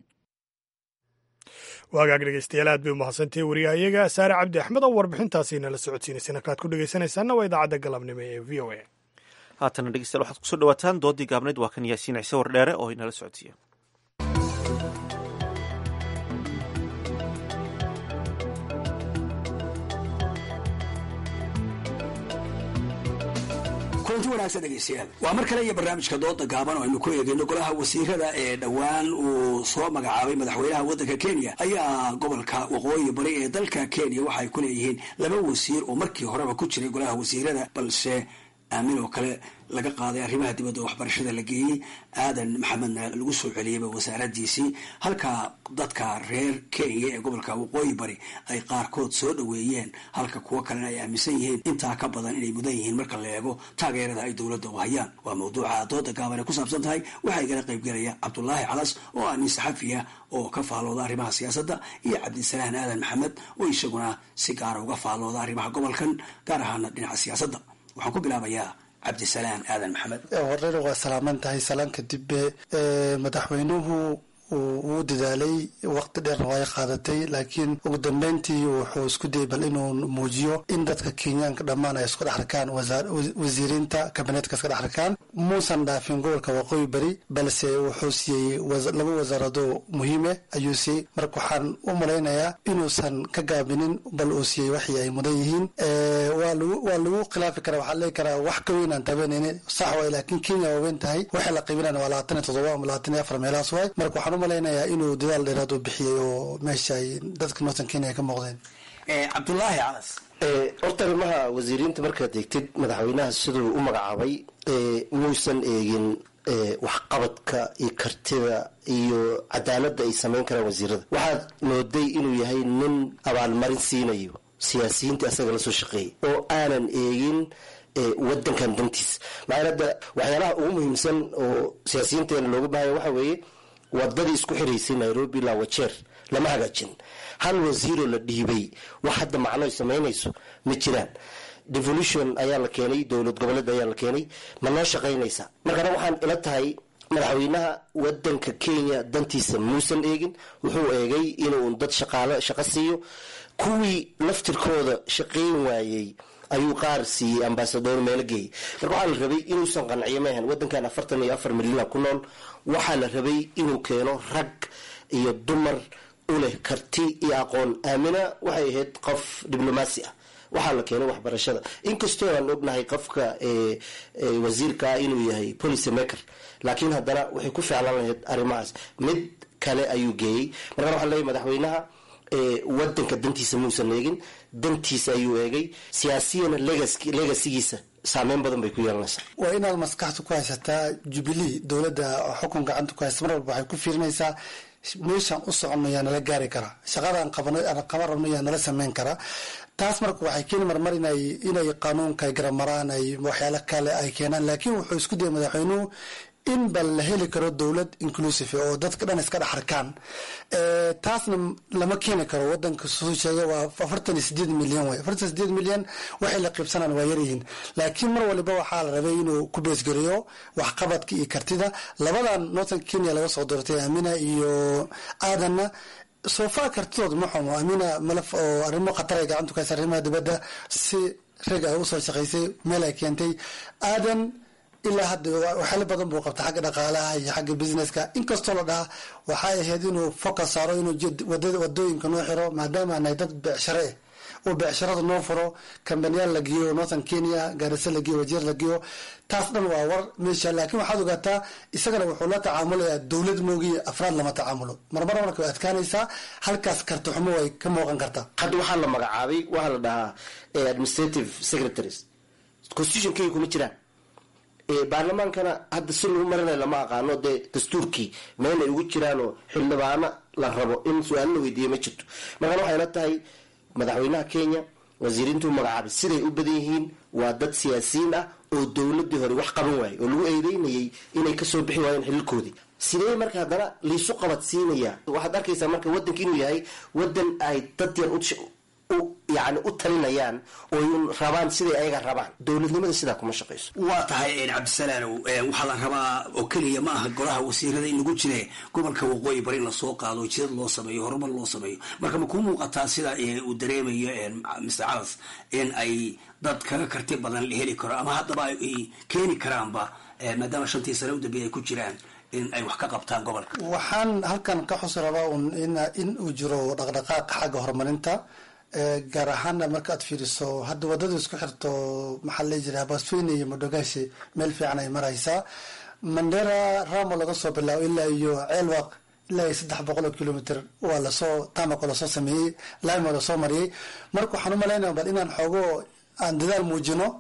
waagaag dhegeystayaal aad bay umahadsantahay wariyahayaga saare cabdi axmed oo warbixintaasi nala socodsiinayseen halkaad ku dhegeysanaysaanna waa idaacadda galabnimo ee v o a haatana dhegeystayaal waxaad kusoo dhawaataan doodii gaabnayd waa kan yaasiin ciise wardheere oo inala socodsiiya kulanti wanaagsan dhegeystayaal waa mar kale iyo barnaamijka dooda gaaban oo aynu ku eegayno golaha wasiirada ee dhowaan uu soo magacaabay madaxweynaha waddanka kenya ayaa gobolka waqooyi bari ee dalka kenya waxaay ku leeyihiin laba wasiir oo markii horeba ku jiray golaha wasiirada balse aamin oo kale laga qaaday arrimaha dibadda oo waxbarashada la geeyey aadan maxamedna lagu soo celiyeyba wasaaradiisii halka dadka reer kenya ee gobolka waqooyi bari ay qaarkood soo dhoweeyeen halka kuwo kalena ay aaminsan yihiin intaa ka badan inay mudan yihiin marka la eego taageerada ay dowladda u hayaan waa mawduuca dooda gaaban ee ku saabsan tahay waxaa igala qaybgelaya cabdulaahi calas oo ah nin saxafiya oo ka faallooda arrimaha siyaasadda iyo cabdisalaan aadan maxamed oo isaguna si gaara uga faallooda arrimaha gobolkan gaar ahaana dhinaca siyaasadda waxaan ku bilaabayaa cabdisalaan aadan maxamed horeyna waa salaaman tahay salaan kadib madaxweynuhu wuu dadaalay waqti dheerna waa qaadatay laakiin ugu dambeyntii wuxuu isku dayay bal inuu muujiyo in dadka kenyaanka dhammaan ay isku dhex arkaan wasiiriinta kabineetka iska dhex arkaan muusan dhaafin gobolka waqooyi bari balse wuxuu siiyey laba wasaarado muhiime ayuu siiyey marka waxaan u malaynayaa inuusan ka gaabinin bal uu siiyey waxii ay mudan yihiin waa lagu khilaafi karaa waxaa leegi karaa wax ka weyn aan tabanayni sax waay laakiin kenya waa weyn tahay waxay la qiibinana waa labaatan iyo toddoba ama labaatan iyo afar meelahaas waay marka waxaan malaynayaa inuu dadaal dheeraad u bixiyey oo meesha ay dadka northern kenya ay ka muuqdeen cabdulaahi calas horta arrimaha wasiiriinta markaad eegtid madaxweynaha siduu u magacaabay muusan eegin waxqabadka iyo kartida iyo cadaaladda ay samayn karaan wasiirada waxaad mooday inuu yahay nin abaalmarin siinayo siyaasiyiinta asaga la soo shaqeeyay oo aanan eegin wadankan dantiisa maxaa hadda waxyaalaha ugu muhiimsan oo siyaasiyiinteena looga baahaya waxa weeye wadadii isku xiraysay nairobi ilaa wajeer lama hagaajin hal wasiiroo la dhiibay wax hadda macno ay samaynayso ma jiraan devolution ayaa la keenay dowlad goboleed ayaa la keenay ma noo shaqaynaysa markana waxaan ila tahay madaxweynaha wadanka kenya dantiisa muusan eegin wuxuu eegay inuu dad shaqaalo shaqo siiyo kuwii laftirkooda shaqayn waayey ayuu qaar siiyey ambasador meelo geeyey marka waxaa la rabay inuusan qanciyo maahan wadankan afartan iyo afar milyana ku nool waxaa la rabay inuu keeno rag iyo dumar u leh karti iyo aqoon aamina waxay ahayd qof diblomaasi ah waxaa la keenay waxbarashada inkastoo aan ognahay qofka wasiirkaa inuu yahay policy maker laakiin haddana waxay ku ficlan lahayd arrimahaas mid kale ayuu geeyey markaan waxaa leeyahy madaxweynaha wadanka dantiisa muusan eegin dantiisa ayuu eegay siyaasiyana legasigiisa saameyn badan bay ku yeelanaysaa waa inaad maskaxda ku haysataa jubilee dowladda xukun gacanta ku haysta mar walba waxay ku fiirinaysaa meeshaan u soconno yaa nala gaari karaa shaqadaan qaban qaban rabno yaa nala sameyn karaa taas marka waxay keeni marmar inay inay qanuunka ay garamaraan ay waxyaalo kale ay keenaan laakiin wuxuu isku dayay madaxweynuhu in bal la heli karo dowlad inclusive oo dadka dhan iska dhex arkaan taasna lama keeni karo wadanka suu sheegay waa afartan iyo sideed milyan way afartan sideed milyan waxay la qiibsanaan waa yaryihiin laakiin mar waliba waxaa la rabay inuu ku beesgeliyo waxqabadka iyo kartida labadan northern kenya laga soo doortay amina iyo aadanna soofaa kartidood ma xumo amina malaf oo arrimo khatar ay gacanta ku haysa arrimaha dibadda si rag ay usoo shaqaysay meel ay keentay aadan ilaa hadda waxyaalo badan buu qabta xagga dhaqaalaha iyo xagga businesska inkastoo la dhaha waxay ahayd inuu focus saaro inuu wadooyinka noo xiro maadaama anahay dad beecshare eh oo beecsharada noo furo kambaniyaal la geeyo northern kenya gaarisa la geeyo wajeer la geeyo taas dhan waa war meesha laakiin waxaad ogaataa isagana wuxuu la tacaamulayaa dowlad moogiya afraad lama tacaamulo marmar marka way adkaanaysaa halkaas karti xumo way ka muuqan kartaa hadda waxaa la magacaabay waxaa la dhahaa administrative secretaries constitution kenya kuma jiraan baarlamaankana hadda si lagu marinayo lama aqaano dee dastuurkii meel ay ugu jiraanoo xildhibaano la rabo in su-aalo la weydiiya ma jirto markaan waxay la tahay madaxweynaha kenya wasiiriintuu magacaabay siday u badan yihiin waa dad siyaasiyiin ah oo dowladii hore wax qaban waayay oo lagu eedeynayay inay kasoo bixi waayeen xililkoodii sidee marka haddana laysu qabad siinayaa waxaad arkaysaa marka wadanka inuu yahay wadan ay dad yar yani u talinayaan oo rabaan siday ayaga rabaan dowladnimada sidaa kuma shaqayso waa tahay cabdisalaanow waxaa la rabaa oo keliya ma aha golaha wasiirada in lagu jire gobolka waqooyi bari in lasoo qaado jidad loo sameeyo horumar loo sameeyo marka ma kuu muuqataa sida uu dareemayo mr calas in ay dad kaga karti badan la heli karo ama haddaba ay keeni karaanba maadaama shantii sane u dambeeya ay ku jiraan in ay wax ka qabtaan gobolka waxaan halkan ka xusi rabaa in uu jiro dhaqdhaqaaq xagga horumarinta gaar ahaana markaaad fiiriso hadda wadada isku xirto maxaa la jira basweyne iyo modogashi meel fiican ay maraysaa mandera ramo laga soo bilaabo ilaa iyo ceelwaq ilaa iyo saddex boqol oo kilomitr waa lasoo tamako lasoo sameeyey limo lasoo mariyey marka waxaan umalaynaya bal inaan xoogo aan dadaal muujino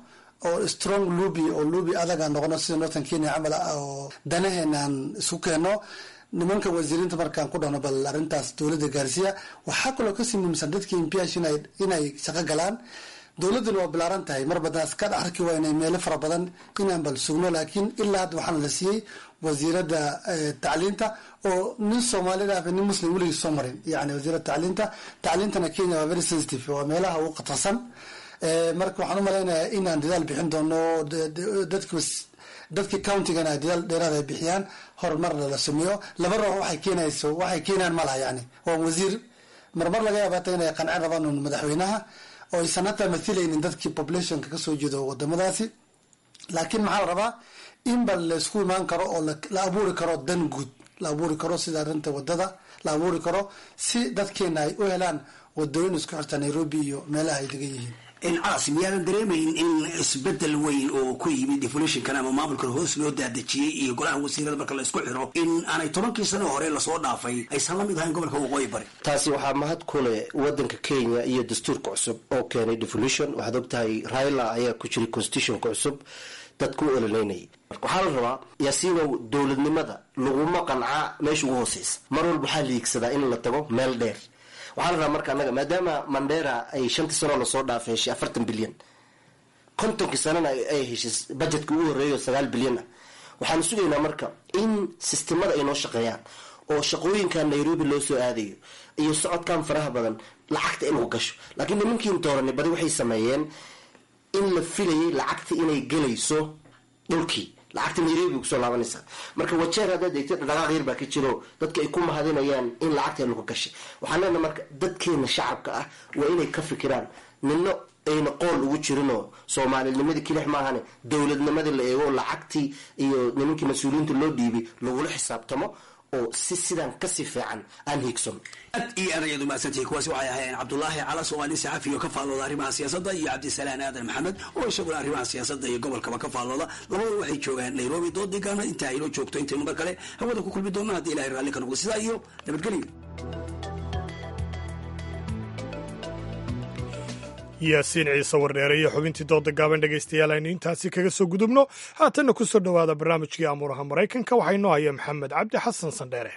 oo strong luby oo luby adaga noqono sida northern kenya camal ah oo danaheenaan isku keenno nimanka wasiiriinta markaan ku dhahno bal arrintaas dowladda gaarsiiya waxaa kaloo kasii muhiimsan dadkii impiyash inay shaqo galaan dowladduna waa bilaaran tahay mar badan iska dhex arki waa inay meelo fara badan inaan bal sugno laakiin ilaa hadda waxaana la siiyey wasiiradda tacliinta oo nin soomaalida ah nin muslim weligii soo marin yani wasiiradda tacliinta tacliintana kenya waa very sensitive waa meelaha ugu khatarsan marka waxaan u malaynayaa inaan dadaal bixin doono dadki dadkii countigana ay dadaal dheeraad ay bixiyaan horumarna la sameeyo laba ruux waxay keenayso waxay keenayaan malaha yani waa wasiir marmar laga yaabata inay qancin rabaan un madaxweynaha oo aysan hataa mathilaynin dadkii populationka kasoo jeedo wadamadaasi laakiin maxaa la rabaa in ba laysku imaan karo oo la abuuri karo dan guud la abuuri karo sida arrinta wadada la abuuri karo si dadkeena ay u helaan wadooyin isku xirta nairobi iyo meelaha ay degan yihiin caas miyaadan dareemayn in isbedel weyn oo ku yimid deflationkan ama maamulkan hoos loo daadejiyey iyo golaha wasiirada marka la isku xiro in aanay tobankii sano hore lasoo dhaafay aysan la mid ahayn gobolka waqooyi bari taasi waxaa mahad ku leh wadanka kenya iyo dastuurka cusub oo keenay devolution waxaad ogtahay raila ayaa ku jiray constitutionka cusub dadku u ololeynayay waxaa la rabaa yaasiinow dowladnimada laguma qancaa meesha ugu hooseysa mar walba waxaa liigsadaa in la tago meel dheer waxaa la rabaa marka annaga maadaama mandera ay shantii sanoo lasoo dhaafay heshay afartan bilyan kontonkii sanana ay heshay budgetka ugu horreeyo sagaal bilyan ah waxaanu sugaynaa marka in sistemada ay noo shaqeeyaan oo shaqooyinkan nairobi loo soo aadayo iyo socodkan faraha badan lacagta in lagu gasho laakiin nimankiin dooranay badi waxay sameeyeen in la filayay lacagta inay gelayso dhulkii lacagta nairobi kusoo laabanaysa marka wajeer haddaad eegtid dhaqaaq yar baa ka jiro dadka ay ku mahadinayaan in lacagta lagu gashay waxaan leenaha marka dadkeena shacabka ah waa inay ka fikiraan nino ayna qool ugu jirinoo soomaalinimadii kilix maahane dowladnimadii la eego lacagtii iyo nimankii mas-uuliyiinta loo dhiibay lagula xisaabtamo oo si sidan kasii fiican aan hiigsan aad iyo aad ayaad umahadsantihi kuwaasi waxay ahaayeen cabdulaahi cala soomaali saxafi oo ka faallooda arrimaha siyaasadda iyo cabdisalaan aadan maxamed oo isaguna arrimaha siyaasadda iyo gobolkaba ka faallooda labadua waxay joogaan nairobi doodigaana intaa aynoo joogto intaynu mar kale hawada ku kulmi doona haddii ilahay raalli ka noqdo sidaa iyo nabadgelyo yaasiin ciise wardheere iyo xubintii dooda gaaban dhegaystayaal aynu intaasi kaga soo gudubno haatanna ku soo dhowaada barnaamijkii amuuraha maraykanka waxaa inoo haya maxamed cabdi xasan sandheere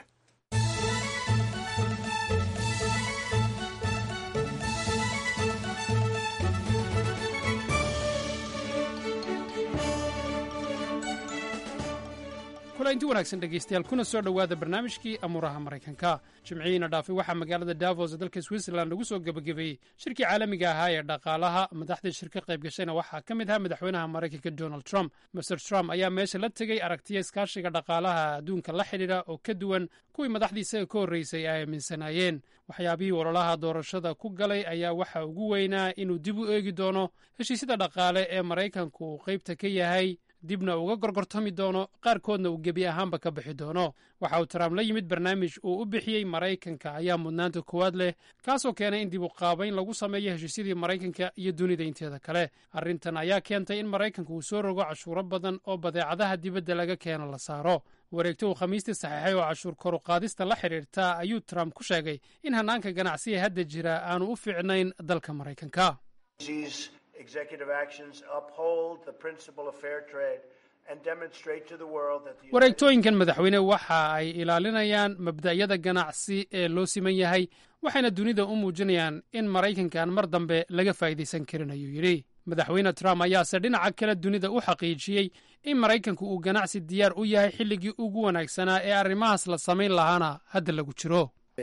inti wanaagsan dhegaystayaal kuna soo dhowaada barnaamijkii amuuraha maraykanka jimcihiina dhaafay waxaa magaalada davos ee dalka switzerland lagu soo gebagabeeyey shirkii caalamiga ahaa ee dhaqaalaha madaxdii shir ka qayb gashayna waxaa ka mid ahaa madaxweynaha maraykanka donald trump master trump ayaa meesha la tegey aragtiya iskaashiga dhaqaalaha adduunka la xidhiidha oo ka duwan kuwii madaxdii isaga ka horreysay ay aaminsanaayeen waxyaabihii ololaha doorashada ku galay ayaa waxa ugu weynaa inuu dib u eegi doono heshiisyada dhaqaale ee maraykanku uu qaybta ka yahay dibna uga gorgortami doono qaarkoodna uu gebi ahaanba ka bixi doono waxa uu trump la yimid barnaamij uu u bixiyey maraykanka ayaa mudnaanta koowaad leh kaasoo keenay in dib u qaabayn lagu sameeyo heshiisyadii maraykanka iyo dunida inteeda kale arrintan ayaa keentay in maraykanka uu soo rogo cashuuro badan oo badeecadaha dibadda laga keeno la saaro wareegto uu khamiistii saxiixay oo cashuur koruqaadista la xidhiirta ayuu trump ku sheegay in hannaanka ganacsiga hadda jira aanu u fiicnayn dalka maraykanka wareegtooyinkan madaxweyne waxa ay ilaalinayaan mabda'yada ganacsi ee loo siman yahay waxayna dunida u muujinayaan in maraykankan mar dambe laga faa'iidaysan karin ayuu yidhi madaxweyne trump ayaase dhinaca kale dunida u xaqiijiyey in maraykanku uu ganacsi diyaar u yahay xilligii ugu wanaagsanaa ee arrimahaas la samayn lahaana hadda lagu jiro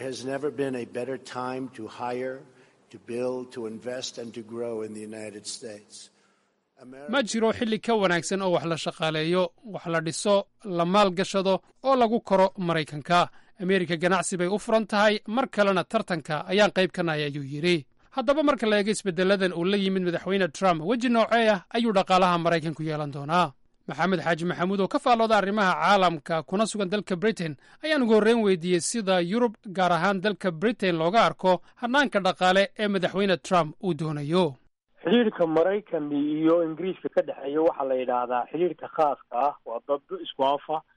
ma jiro xilli ka wanaagsan oo wax la shaqaaleeyo wax la dhiso la maalgashado oo lagu koro maraykanka ameerika ganacsi bay u furan tahay mar kalena tartanka ayaan qayb ka nahay ayuu yidhi haddaba marka la eego isbeddeladan uu la yimid madaxweyne trump weji noocee ah ayuu dhaqaalaha maraykanku yeelan doonaa maxamed xaaji maxamuud oo ka faallooda arrimaha caalamka kuna sugan dalka britain ayaan ugu horreyn weydiiyey sida yurub gaar ahaan dalka britain looga arko hannaanka dhaqaale ee madaxweyne trump uu doonayo xidhiirka maraykan iyo ingiriiska ka dhexeeya waxaa la yidhaahdaa xidhiirka khaaska ah waa dad isku afa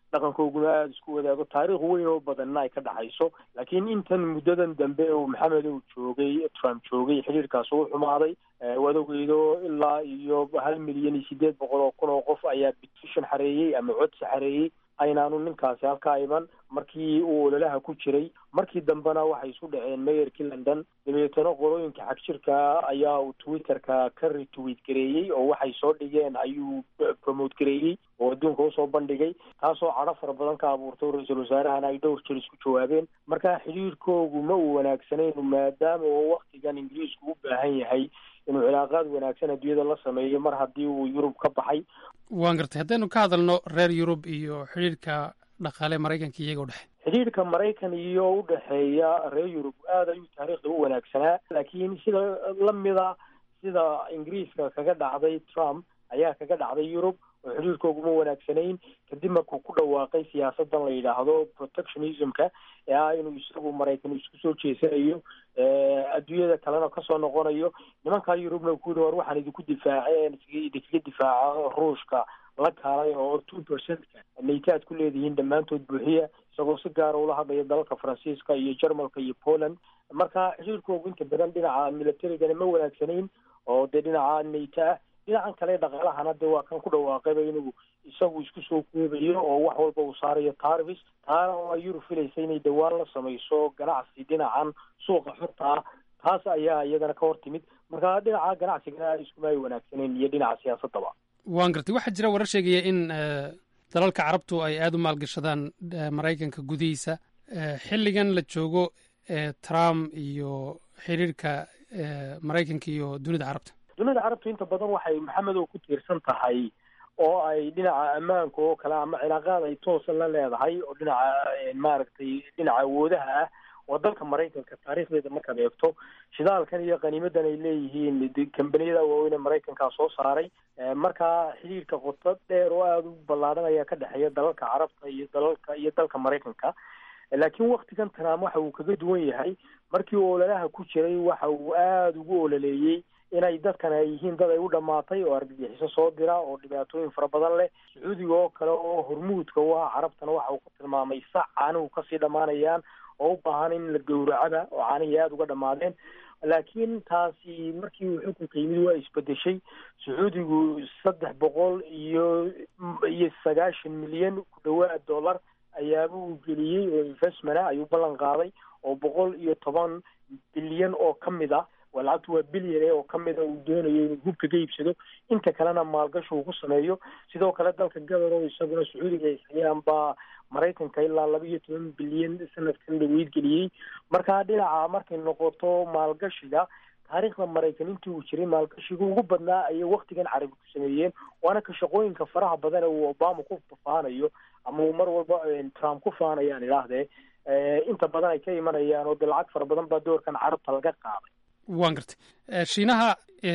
dhaqankooguna aada isku wadaago taariikh weyn oo badanna ay ka dhaxayso laakiin intan muddadan dambe uu maxamed uu joogay trump joogay xidhiirkaas uu xumaaday waad ogeydo ilaa iyo hal milyan iyo sideed boqol oo kun oo qof ayaa petition xareeyey ama codsi xareeyey aynaanu ninkaasi halkaa iman markii uu ololaha ku jiray markii dambena waxay isu dhaceen mayorkii london dabeetana qolooyinka xagjirka ayaa uu twitterka ka retweet gareeyey oo waxay soo dhigeen ayuu promote gareeyey oo adduunka usoo bandhigay taasoo cadho fara badan ka abuurtay ra-iisul wasaarahana ay dhowr jir isku jawaabeen marka xidhiirkoogu ma uu wanaagsanaynu maadaama oo waktigan ingiriisku u baahan yahay inuu cilaaqaad wanaagsan adduunyada la sameeyo mar haddii uu yurub ka baxay waan gartay haddaynu ka hadalno reer yurub iyo xidhiirka dhaqaale maraykanka iyaga u dhexe xidhiirka maraykan iyo u dhexeeya reer yurub aad ayuu taariikhda u wanaagsanaa laakiin sida lamida sida ingiriiska kaga dhacday trump ayaa kaga dhacday yurub oo xidhiirkooguma wanaagsanayn kadib markuu ku dhawaaqay siyaasadan la yidhaahdo protectionismka ee ah inuu isagu maraykan isku soo jeesanayo adduunyada kalena kasoo noqonayo nimankaa yurubna ku yidhi war waxaan idinku difaaceen idinkaga difaaca ruushka la kaalay oo two percentka nayta aad ku leedihiin dhammaantood buuxiya isagoo si gaara ula hadlaya dalalka faransiiska iyo jarmalka iyo poland marka xiriirkoogu inta badan dhinaca militarigana ma wanaagsanayn oo dee dhinaca nayta ah dhinacan kale dhaqaalahana dee waa kan ku dhawaaqayba inuu isagu isku soo koobayo oo wax walba uu saarayo tarvis taana oo ay yurub filaysa inay dhawaan la samayso ganacsi dhinacan suuqa xorta ah taas ayaa iyadana ka hor timid marka dhinaca ganacsigana iskuma ay wanaagsaneen iyo dhinaca siyaasadaba waan gartay waxaa jira warar sheegaya in dalalka carabtu ay aada u maalgashadaan maraykanka gudihiisa xilligan la joogo trump iyo xiriirka maraykanka iyo dunida carabta dunida carabtu inta badan waxay maxamedow ku tiirsan tahay oo ay dhinaca ammaanka oo kale ama cilaaqaad ay toosa la leedahay oo dhinaca maaragtay dhinaca awoodaha ah oo dalka maraykanka taariikhdeeda markaad eegto shidaalkan iyo qaniimadan ay leeyihiin kambaniyada waaweyn ee maraykankaa soo saaray markaa xidhiirka qoto dheer oo aada u ballaadhan ayaa ka dhexeeya dalalka carabta iyo dalalka iyo dalka maraykanka laakiin waktigan trump waxa uu kaga duwan yahay markii uu ololaha ku jiray waxa uu aada ugu ololeeyey inay dadkan ay yihiin dad ay u dhammaatay oo argagixiso soo dira oo dhibaatooyin fara badan leh sacuudiga oo kale oo hormuudka u ah carabtana waxa uu ku tilmaamay sac caanihu kasii dhammaanayaan oo u baahan in la gowracaba oo caanihii aada uga dhammaadeen laakiin taasi markii uu xukunka yimid waa isbedeshay sacuudigu saddex boqol iyo iyo sagaashan milyan ku dhawaad dollar ayaaba uu geliyey oo investmenta ayuu ballan qaaday oo boqol iyo toban bilyan oo ka mid ah waa lacagtu waa bilyan oo ka mida uu doonayo inuu hubka ka iibsado inta kalena maalgashi uu ku sameeyo sidoo kale dalka gabar oo isaguna sacuudiga hayaan baa maraykanka ilaa laba iyo toban bilyan sanadkan dhaweyd geliyey marka dhinaca markay noqoto maalgashiga taariikhda maraykan intii uu jiray maalgashiga ugu badnaa ayay waktigan carabi ku sameeyeen waana ka shaqooyinka faraha badan ee uu obama ku faanayo ama uu mar walba trump ku faanayaan idhaahdee inta badan ay ka imanayaan oo dee lacag fara badan baa doorkan carabta laga qaaday waan gartay shiinaha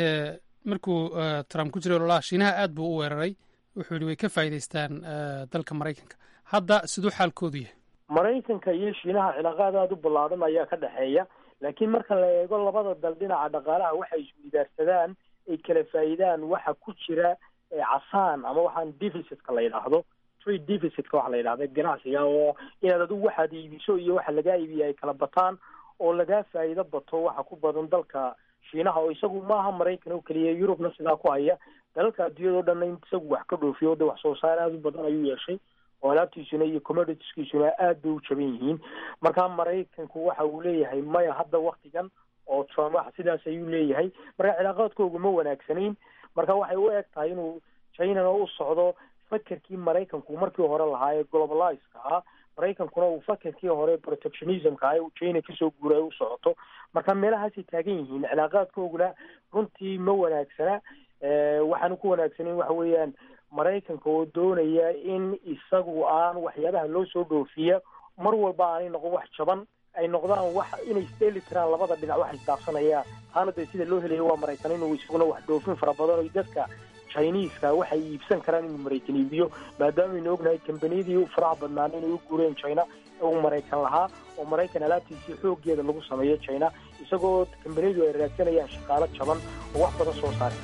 markuu trump ku jiray ololaha shiinaha aad buu u weeraray wuxuu yihi way ka faa'iidaystaan dalka maraykanka hadda siduu xaalkoodu yahay maraykanka iyo shiinaha cilaaqaad aada u ballaadhan ayaa ka dhexeeya laakiin marka la eego labada dal dhinaca dhaqaalaha waxay isweydaarsadaan ay kala faa'iidaan waxa ku jira casaan ama waxaan deficitka la yidhaahdo trade deficitka waxa la yidhahda ganacsiga oo inaad adigu waxaad iibiso iyo waxa lagaa iibiya ay kala bataan oo lagaa faa'iido bato waxa ku badan dalka shiinaha oo isagu maaha maraykan oo keliya yurubna sidaa ku haya dalalka adduunyadao dhanna in isagu wax ka dhoofiyo de wax soo saar aada u badan ayuu yeeshay oo alaabtiisuna iyo commoditiskiisuna aad bay u jaban yihiin marka maraykanku waxa uu leeyahay maya hadda waktigan oo trump wax sidaas ayuu leeyahay marka cilaaqaadkoogu ma wanaagsanayn marka waxay u eg tahay inuu chinana u socdo fakerkii maraykanku markii hore lahaa ee globalizeka ah maraykankuna uu fakerkii hore protectionismka ah uu china kasoo guuray u socoto marka meelahaasay taagan yihiin cilaaqaadkooguna runtii ma wanaagsana waxaanu ku wanaagsaneyn waxa weeyaan maraykanka oo doonaya in isagu aan waxyaabaha loo soo dhoofiya mar walba aanay noqon wax jaban ay noqdaan wax inay isdheeli tiraan labada dhinac wax isdaafsanayaan taana dee sida loo helaya waa maraykan inuu isaguna wax dhoofin fara badan oo dadka chiniiska waxay iibsan karaan inuu maraykan iibiyo maadaama aynu ognahay kambaniyadii faraha badnaan inay u guureen china uu maraykan lahaa oo maraykan alaabtiisii xooggeeda lagu sameeyo china isagoo kambaniyadu ay raadsanayaan shaqaalo jaban oo wax badan soo saara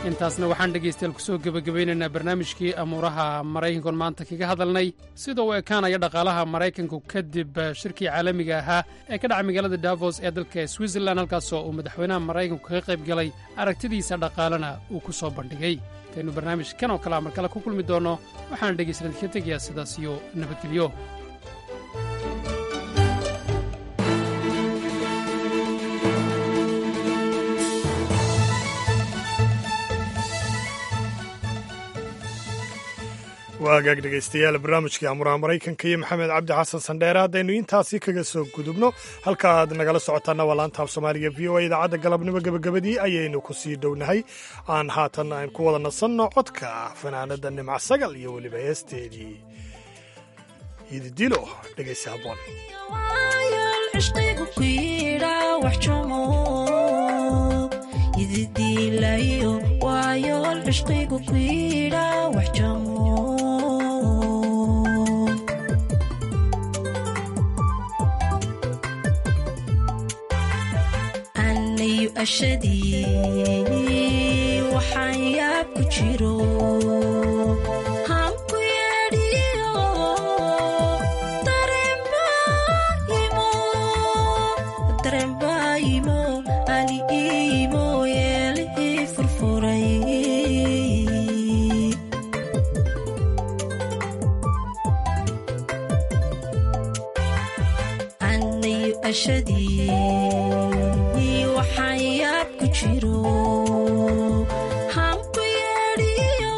intaasna waxaan dhegaystayaal ku soo gebagabaynaynaa barnaamijkii amuuraha maraykankoon maanta kaga hadalnay sida uu ekaanaya dhaqaalaha maraykanku kadib shirkii caalamiga ahaa ee ka dhaca magaalada davos ee dalka switzerland halkaasoo uu madaxweynaha maraykanku kaga qayb galay aragtidiisa dhaqaalena uu ku soo bandhigay intaynu barnaamij kan oo kalea mar kale ku kulmi doonno waxaana dhegaystayaal ka tegayaa sidaas iyo nabadgelyo waagaag dhegaystayaal barnaamijkii amuraha maraykanka iyo maxamed cabdi xasan sandheere haddaynu intaasi kaga soo gudubno halka aad nagala socotaana waa laanta af soomaaliga v o a idaacadda galabnimo gebagabadii ayaynu ku sii dhownahay aan haatan aan ku wada nasanno codka fanaanada nimca sagal iyo weliba heesteedii ididilo dhegaysa haboon ashadii waxaan yaab ku jiro hanku yeedhiyo dareenbaayimo ali iimo yeelihii furfuray anayu ashadii waxaan yaab ku jiro hanku yeedhiyo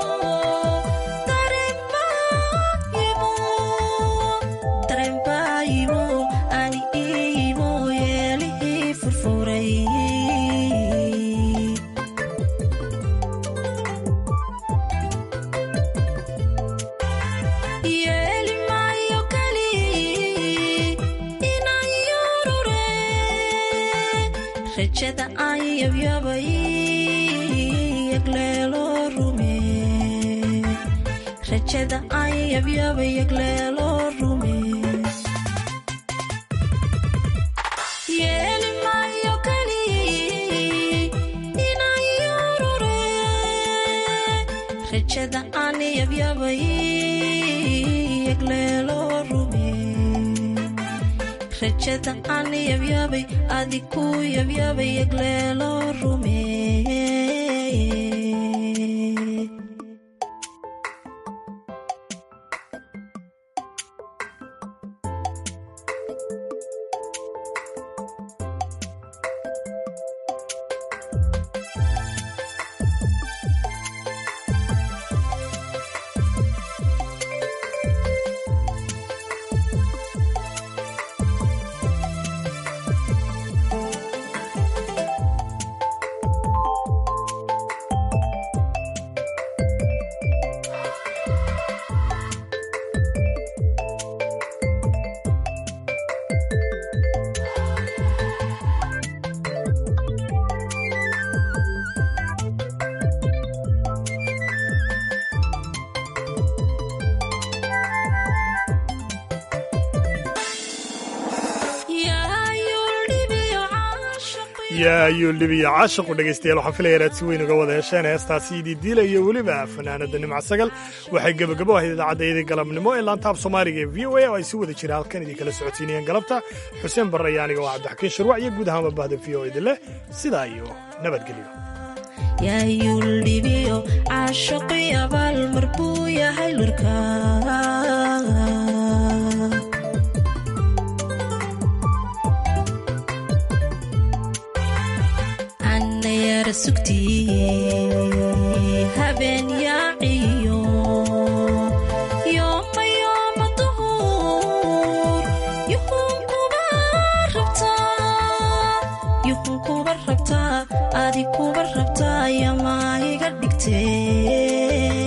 dareenbaayimo ani iimo yeelihii furfuray yeeli maayo kali inaan yurure rajada aan yabyabay yagleelo rume rajada aan yabyabay yagleelo rume yeeli maayo kali inaan yurure rajada aan yabyabay yagleelo rume rajada aan yabyabay adiku yabyabay yagleelo rume yaa ayuu libiya caashiqu dhegaystayaal waxaan filaya inaad si weyn uga wada hesheen heestaasi ididiila iyo weliba fanaanada nimca sagal waxay gebagabo ahayd idaacaddaydii galabnimo ee laantaab soomaaliga ee v o a oo ay si wada jira halkan idinkala socodsiinayeen galabta xuseen barre iyo aniga waa cabdixakiin shirwac iyo guud ahaanba bahda v o idin leh sidaa iyo nabadgelyo yaayuldhibiyo caashaqi abaal mar buu yahay lurka annayara sugtii habeen yaaciyo yooma yooma duhur yuhun kuba rabtaa yuhun kuba rabtaa adi kuba rabtaa yamaa iga dhigtee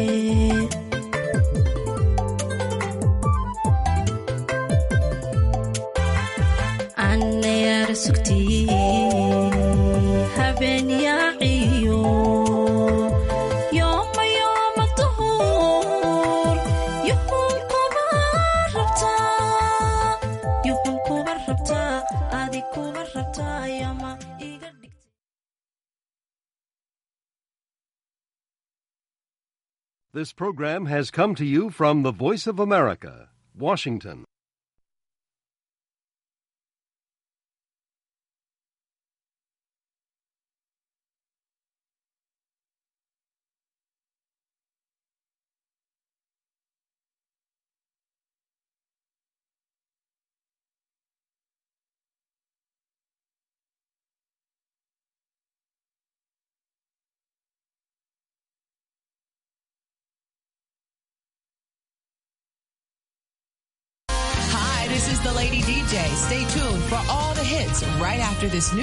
annayara sugtii habeen yaaciyo yooma yooma duhur yuhun kuba rabtaa yuhun kuba rabtaa adi kuba rabtaa yama This program has come to you from the Voice of America, Washington. Hi, this is the Lady DJ. Stay tuned for all the hits right after this new